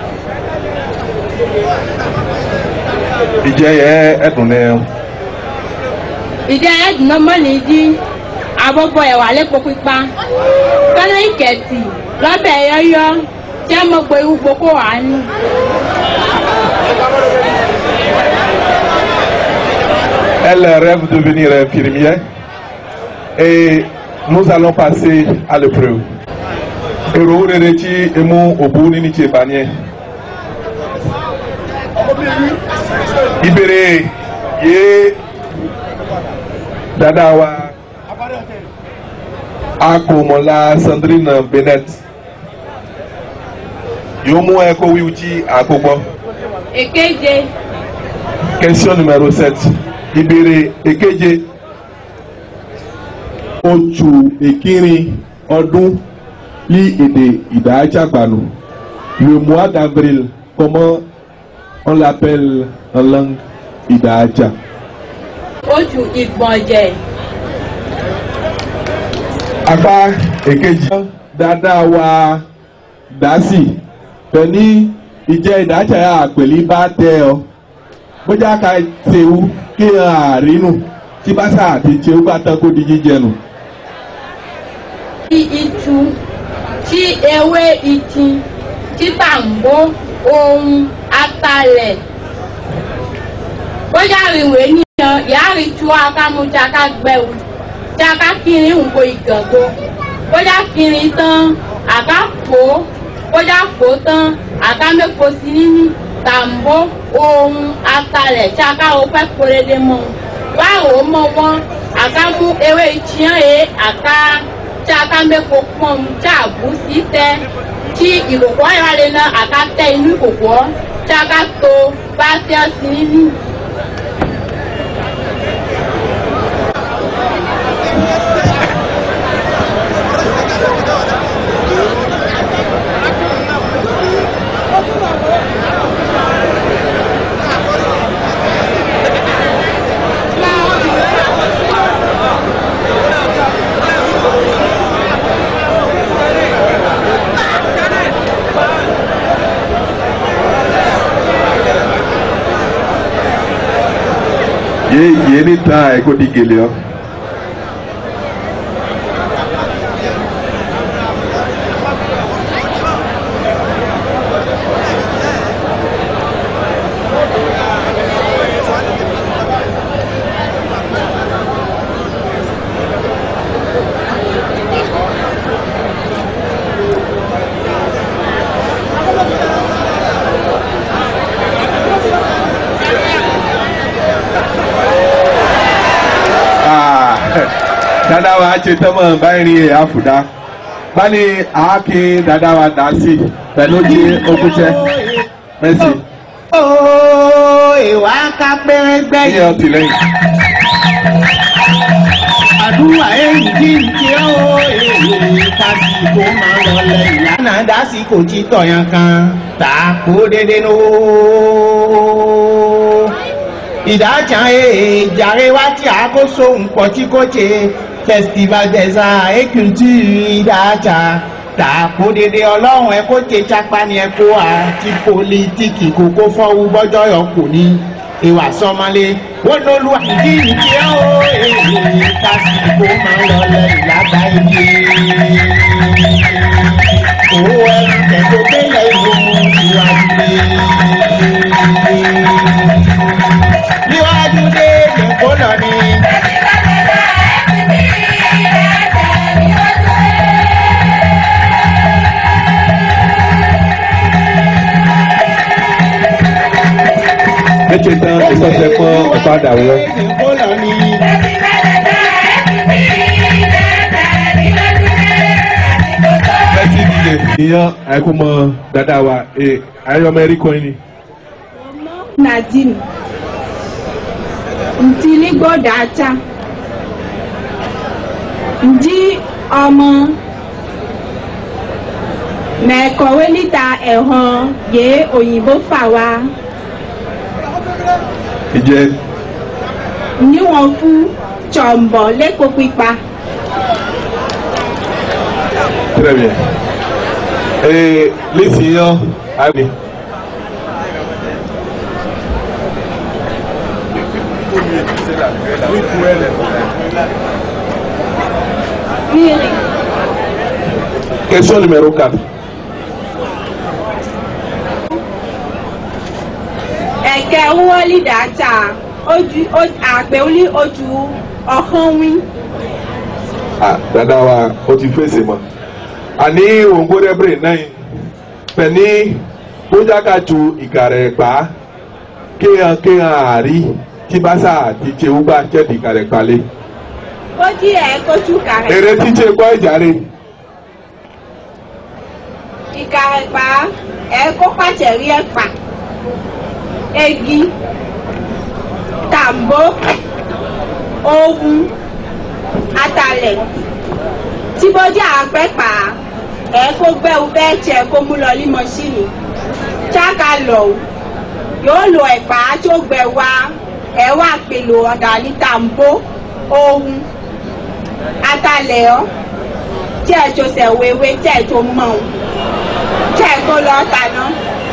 ìjẹ́ yẹ ẹ̀dùn ní
ìdí ẹ̀dùn mọ́lì jí abọ́bọ̀ ẹ̀wà lẹ́pọ̀ pípa kánà ìkẹ̀tì lọ́bẹ̀ yọ́yọ́ tí a mọ̀ pé gbogbo kó wà ní.
Elle rêve de devenir infirmière et nous allons passer à l'épreuve. Èrò rere tí emu òbú níní tí ìbá ní ẹ̀. Ìbéèrè yé dada wa akọ̀mọ̀lá Sandrine Bennett yóò mú ẹ̀kọ́ wíwú tí àkógbọ́.
èkéje
Question numéro 7. Ìbéèrè èkeje. Oṣù ìkírin ọdún ní èdè ìdájàgbànú. Le mois d'avril, comment on l'appelle en langue ìdájà?
oṣù ìgbọ̀njẹ̀
Apá èkejì. Dada wa dásì. Pẹ̀lú ìjẹ́ ìdájà yà pẹ̀lú bá tẹ ọ. Bójá ka tẹ̀wú kí n àrínù tí bá sà àti tẹ̀wú bá tán kó di jíjẹ nù.
tí ìtú tí ewé ìtì tí tàǹbó ohun atalẹ̀ bóyá ìwé níyan ìyáàrí tú akámu tí a ká gbẹ̀wò tí a ká kiri nǹkó ìgàngo bóyá kiri tán àká fò ó bóyá fò ó tán àká mẹ́kọ̀ọ́ sí nínú tàǹbó ohun atalẹ̀ tí a ká o fẹ́ kórede mọ́ báwo mọ́ wọn àká mú ewé ìtìyàn yé àká tí a ká mẹ́kọ̀ọ́ pọ́n tí a bù sí tẹ́ tí ìkòkò ayọ̀lẹ̀ náà àká tẹ inú ìkòkò tí a ká to bá tẹ́ sí nínú.
Yé yé ní ta ẹ̀kọ́ di gèlè ọ. Ah, dada wa ṣe tẹ́mọ̀ báyìí rí àfùdá báni àáké dada wa dá sí pẹ̀lú jí okúṣẹ́ mẹ́sì
Ooo ìwà ká pẹ́rẹ́gbẹ́
ní ọtí lẹ́yìn.
àdúrà èyí kí n kí ó èyí kásìkò máa lọ lẹ́yìn lánàá dásìkò títọ̀ yan kan tà kó dédé nù. ìdájà èyí jàre wá tí a kó sóhun pọ̀ tí kò ṣe festival des arts et culture ìdájà tà kó dédé ọlọ́run ẹ kó ṣe chapa ni ẹ kó àti pólítíkì kókó fọ́wú bọ́jọ́ yọ kò ní ìwà sọmọlé wọn lólu àdí ìdí ó èyí kásìkò máa ń lọ lẹ́yìn lágbàáyé owó ẹrù tẹ̀tọ́ gbélé ìlú ìwájú dé níwájú dé nìkó lọ ni.
méje tán ìsọsẹ fún ìpadà wọn.
nìkó lọ ni.
mẹ́sì dìde. ìyẹn àìkú mọ dada wa ayọmọ ẹrí kan ni.
nadine ntili gbọdọ ata ndi ọmọ mẹkọwé níta ẹhàn yé òyìnbó fà wá
ìjẹ
níwọ̀n fún jọ̀ǹbọ̀ lẹ́kọ̀ọ́ pípa.
Très bien. Et les seniors, allez. Question numéro 4.
ẹ̀kẹ́ wọ́ọ̀lì dàtà ojú àpèwọ́lì ojú ọ̀hán wí.
Ah, dada wa o ti fèsì mọ. Àní òǹgbọ́dẹ́bìrì náà pẹ̀lú bójákàtú ìkàrẹ̀ pa kéhàn kéhàn àárí tí bá sà ti ṣe wúgbà jẹ́dì ìkàrẹ̀ palẹ̀.
ó jí ẹ̀ kójú kàrẹ̀.
Èrè tí ṣe gbọ́ ìjàre.
ìkàrẹ̀ pa ẹ̀ kó pàṣẹ rí ẹ̀ pa. egi tàǹbó ohun atalẹ̀ tí bójú àpẹ́ pa ẹ̀ kó gbẹ́wò bẹ́ẹ̀ tiẹ̀ kó mú lọ ní mọ́ṣíìnì ṣáka lọ yóò lo ẹ̀pà tó gbẹ wá ẹ̀ wá pèlò ọ̀dà ní tàǹbó ohun atalẹ̀ ọ́ tí ẹ̀ tó sẹ̀ wéwé tí ẹ̀ tó mọ̀ ọ́ tí ẹ̀ kó lọ́ọ́ taná.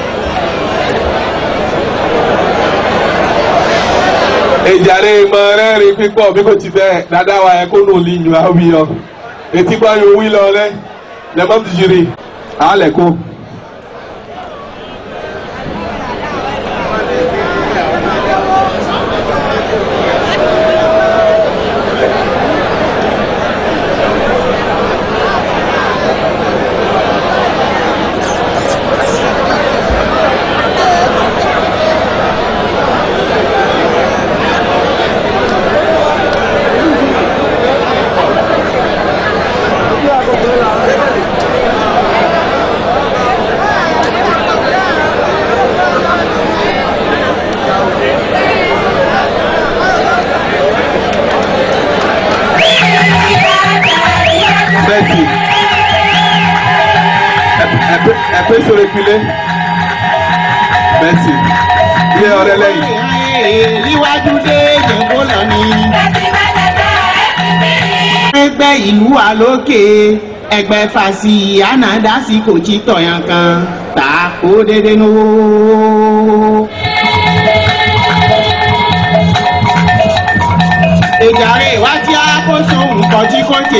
ìjàre mọ rẹ́rìn pípọ̀ bí kò ti bẹ́ẹ̀ dáadáa wa yẹn kó nù lì yù áwí yọ etí gbọ́ yóò wí lọ rẹ lẹ́mọ́ ti jìrì àálẹ̀ kó. Merci. Elle peut, elle peut se reculer. Merci. Ilé ọ̀rẹ́ lẹ́yìn.
níwájú dé jẹ̀kọ́ lọ ni. ẹgbẹ́ ìlú wa lókè ẹgbẹ́ fàṣì ànádásí kò jí tọ̀yàn kan tà kó dédé nówó. ìjàre wá tí a kó sóhun kọjí kóje.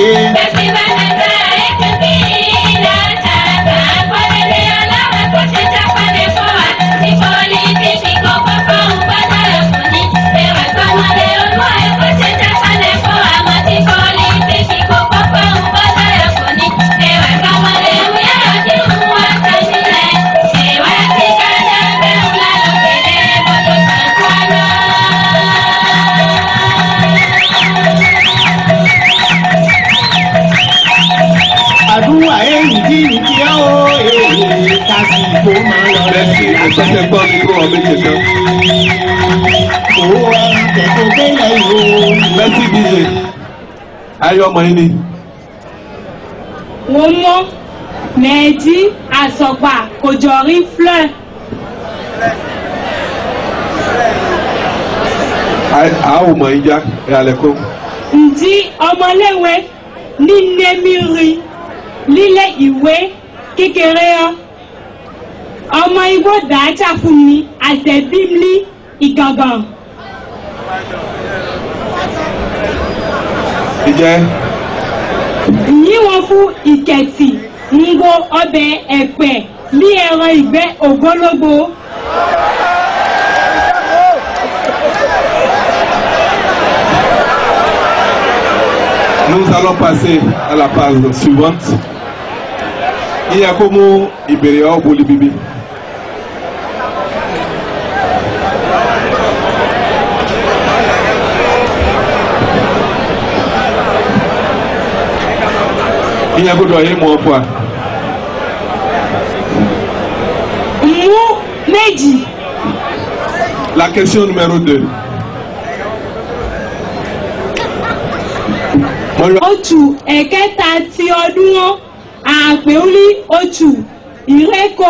àdúrà èyí tí ní kí á ó èyí kásì kó máa lọ
Merci. Ìsọ̀tẹ̀ gbọ́ mi kó ọ̀bẹ jẹ tán.
owó ẹran tẹ̀kọ́ gbélé yìí ó.
Merci DJ. Ayé ọmọ yín ni.
wọ́n mọ́ mẹ́ẹ̀dí àsọ̀gbà kò jọ rí fleur.
A ò mọ̀ yín já ẹ̀ alẹ́ kó.
ǹdí ọmọléwé ní nẹ́mìrì lílé ìwé kékeré ọ́ ọmọ igbó dàájà fún mi àtẹ̀bímlí ìgangan.
Ìjẹ́
yíwọ̀n fún ìkẹ̀tì ń gbó ọbẹ̀ ẹ̀pẹ̀ ní ẹran ìgbẹ́ ògbólógbò.
nous allons passer à la page suivante. Ìyá kó mú ìbéèrè ọ̀ boli bíbí. Ìyá gbọ́dọ̀ yé mọ́ fún wa.
mú méjì
La question numéro 2.
oṣù ẹ̀kẹta ti ọdún wọn àpèúlí oṣù ìrẹ́kọ.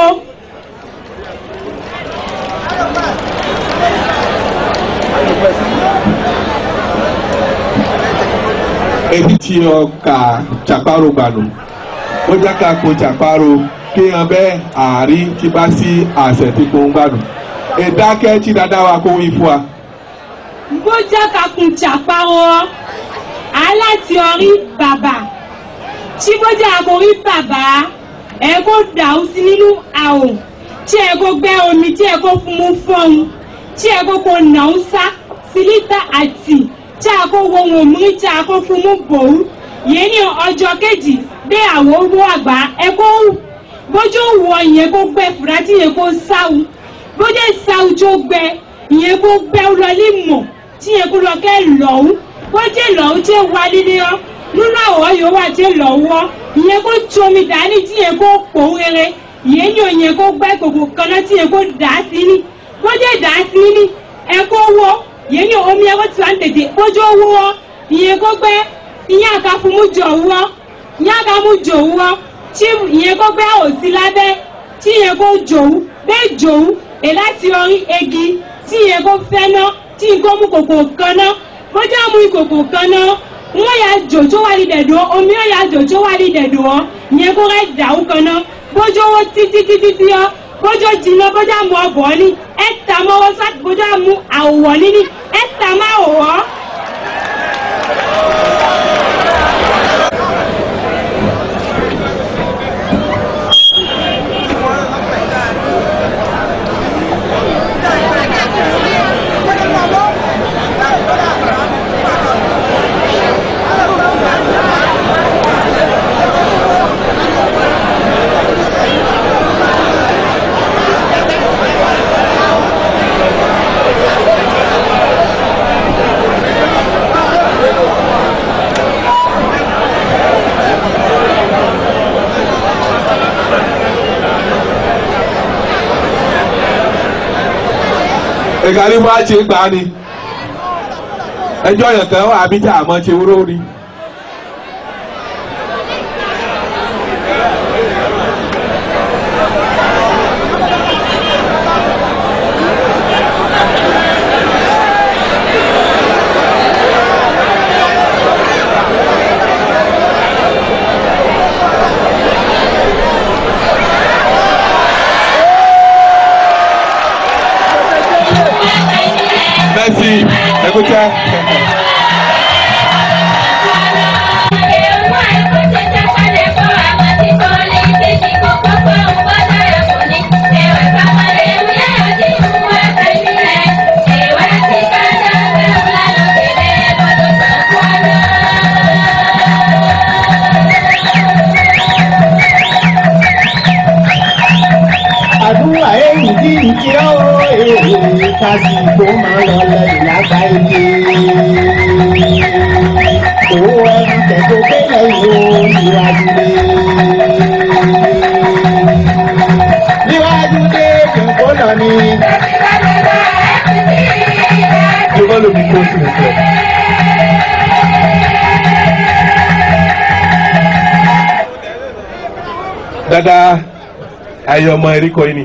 èyí tí ọkà chaparo gbànú ó jẹ́ ká kó chaparo kí hàn bẹ́ẹ̀ àárín tí bá sí àṣẹ tí kò ń gbànú ìdákẹ́ tí dáadáa wa kó wí fún wa.
bójá kakùn chàpáwọ́ aláti orí bàbà tí bójá àkórí bàbá ẹ kó dàú sí nínú àwò tí ẹ kó gbẹ omi tí ẹ kó fún mú fọ́ọ̀hún tí ẹ kó kó nàú sá sílítà àti tí a kó wo wọn mú tí a kó fún mú bòú yìí ní ọjọ́ kejì dé àwọ̀ owó àgbà ẹ kó bójú wọ ìyẹn kó gbẹ fúra tí ìyẹn kó sáwù bójú sáwù tó gbẹ ìyẹn kó gbẹ lọlé mọ̀ tí ìyẹn kó lọ kẹ́ lọ́wọ́ bójú lọ́wọ́ tí wà lílé ọ́ nínú àwọ̀ yóò wà tí lọ́wọ́ ìyẹn kó tsomi dání tí ìyẹn kó pò rere ìyẹn ní ìyẹn kó gbẹ kòkò kaná tí ìyẹn kó dà á sí ní bójú dà á sí ní ẹ kó wọ ìyẹn ní omi ẹ kó tí wà ń tètè bójú wọ ìyẹn kó gbẹ ìyẹn àká fún mú jọ wọ ìyẹn àká mú jò wọ tí ìyẹn kó gbẹ òsì lábẹ́ tí ìyẹn kó jòwú bẹ́ẹ̀ jòwú è láti orí egi tí ìyẹn kó fẹ́ ná tí ìyẹn kó mú kòkò kan ná bójú àmú ìkòkò kan ná wọ́n yà jò tó wà ní dẹ̀dọ̀ omi yóò yà jò tó wà ní dẹ̀dọ̀ ìyẹn kó rẹ̀ dàrú kan ná bójú owó títí títí tí ọ bójú jìnnà bójú àmú ọbọ̀ ní ẹ̀ tà mọ́wọ́ sá bójú àmú àwọ̀ níní ẹ̀ tà má wọ̀ ọ́.
ìkànnì bá ti gbà ni ẹjọ́ yẹn kan wà bí tí a mọ̀ ti wúrò rí. Merci. Écoutez.
àdúrà èyí bí ìkírọ́ èèyàn kásìkò máa lọ lẹ́yìn lágbá ilé. Owó ẹnu tẹ̀kọ́ kélé ìwò níwájú lé. Níwájú dé kìnkó lọ ní.
Yorùbá ló mi kó sí ìfẹ́. Dada ayé ọmọ erékọ yìí ni.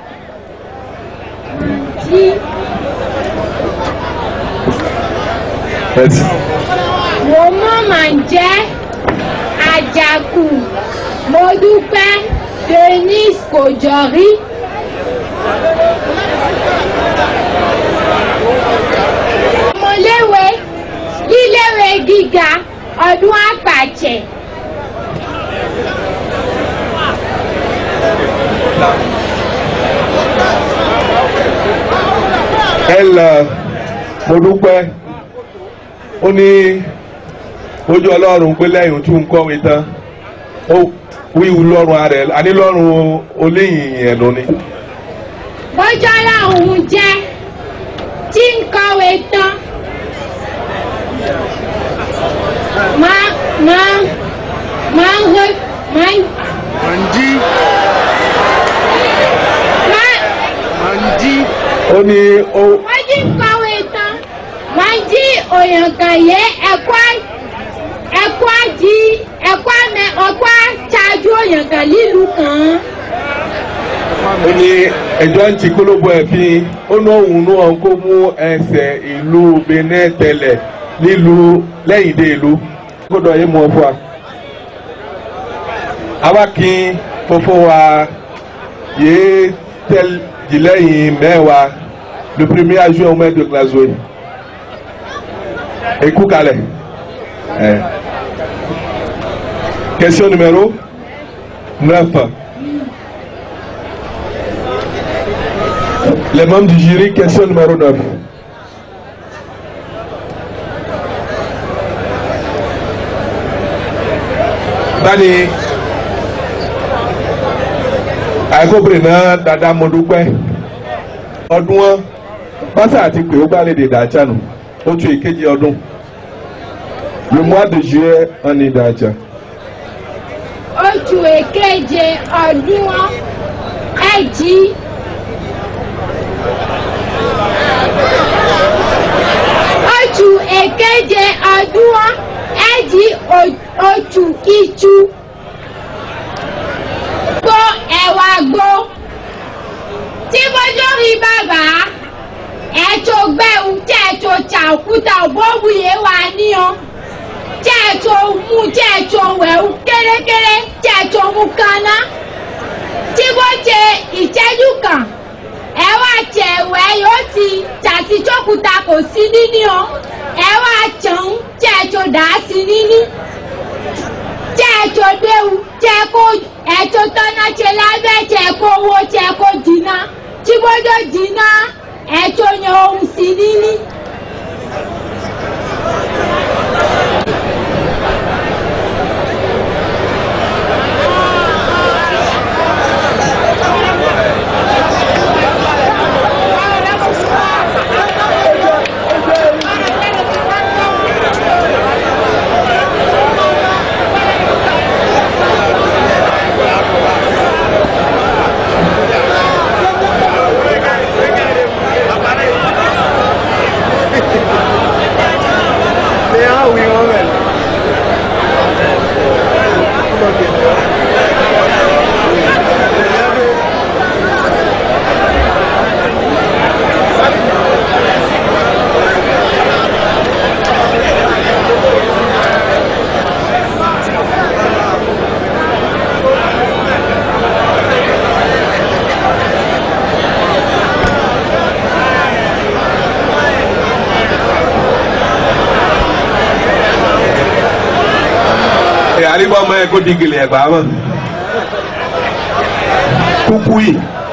Ẹtì.
mo mọ̀ máa ń jẹ́ àjàkù mo dúpẹ́ denis kò jọ rí. ọmọléwé líléwé gíga ọdún àpàjẹ.
ẹ lọ mo dúpẹ́ ó ní ojú ọlọ́run pé lẹ́yìn tí ń kọ́wé tán ó wíwu lọ́rùn ara ẹ̀ àní lọ́rùn oléyìn ẹ̀nu ni.
bọ́jọ́ làwọn jẹ́ tí ń kọ̀wé tán. máa máa máa ń hó máa ń.
Mandi.
máa
Mandi.
ó ní ó
wọ́n jí ń kọ̀wé tán. wọ́n jí òyìnkànyé ẹ̀kọ́ ẹ̀kọ́ jí ẹ̀kọ́ mẹ ọ̀kọ́ ṣáájú òyìnkàn lílu kan.
ó ní ẹjọ́ ń ti kólóbó ẹ̀ fi ó ní òun náà kó mú ẹsẹ̀ ìlú benin tẹ̀lẹ̀ nílùú lẹ́yìn dé ìlú gbọ́dọ̀ yé mu ọ fún wa àwa kí fofo wa yéé tẹ́l jìlẹ́yìn mẹ́wàá le premier adjoint au maire de Glasgow ekú kalẹ̀ ẹ̀ question numéro neuf les membres du jury question numéro neuf. báni àìkóbìnrin náà dada mo dúpẹ́ ọdún wọn pásá àti pé ó gbàlejò ìdájà nù ó tún ìkejì ọdún le mois de juillet wọn ní ìdájà.
oṣù èkeje ọdún ẹjì oṣù èkeje ọdún ẹjì oṣù iṣu gbó ẹwà gbó tí bójú rí bàbá ẹ̀tọ́ gbẹ̀wù tí ẹ̀tọ́ ṣàkúta òbóbùyé wà níyàn tí ẹ̀tọ́ mú tí ẹ̀tọ́ wẹ̀wù kérékéré tí ẹ̀tọ́ mú kaná tí bó ṣe ìṣẹ́jú kan ẹ wá tẹ ẹ̀wẹ̀ yóò ti ṣàtijọ́kúta kò sí níní o ẹ wá tàn tí ẹ̀tọ́ dà á sí níní tí ẹ̀tọ́ gbẹ̀wù tí ẹ̀kọ́ ẹ̀tọ́ tọ́ná ṣe lábẹ́ tí ẹ̀kọ́ owó tí ẹ̀kọ́ dínà tí bójú dínà ẹ̀tọ́ yan ohun sí níní.
àríwá ọmọ ẹ kó di gèlè ẹgbà mọ kúkú yìí.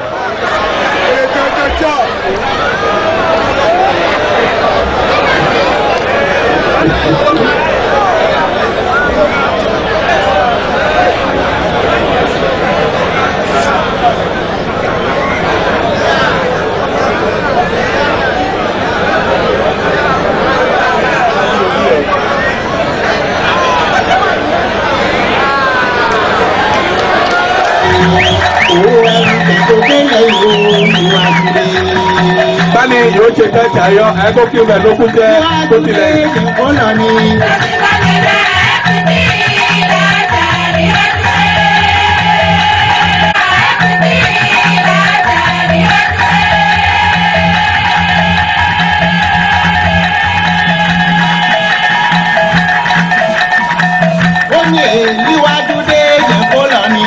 báni yóò ṣe kẹ́kẹ́ ayọ́ ẹ kó kí n bẹ̀ lókun jẹ́ kó tilẹ̀.
ó ní èyíwájú dé yẹn kó lọ ní.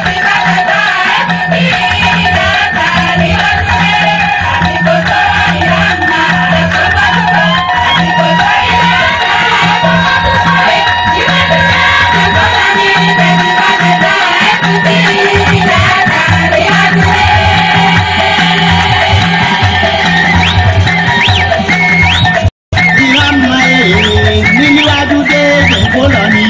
ìhàmà èrè níwájú dé yẹn kó lọ ní.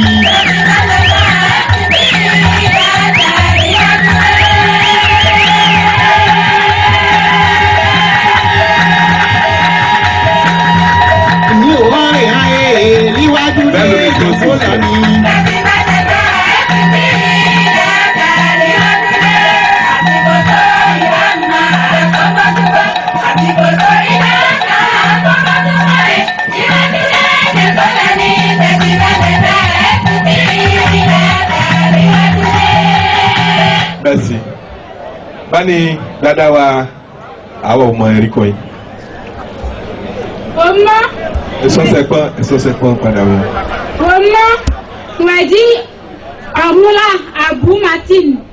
ní òwárẹ̀ ayé níwájú dé yẹn kó lọ ní.
Merci. báni dada wa àwọn ọmọ ẹ̀rí kọ́ yìí.
ọmọ
èso sẹ́pọ̀n èso sẹ́pọ̀n padà wọ̀.
Romo Mwadi Amula Abu Martin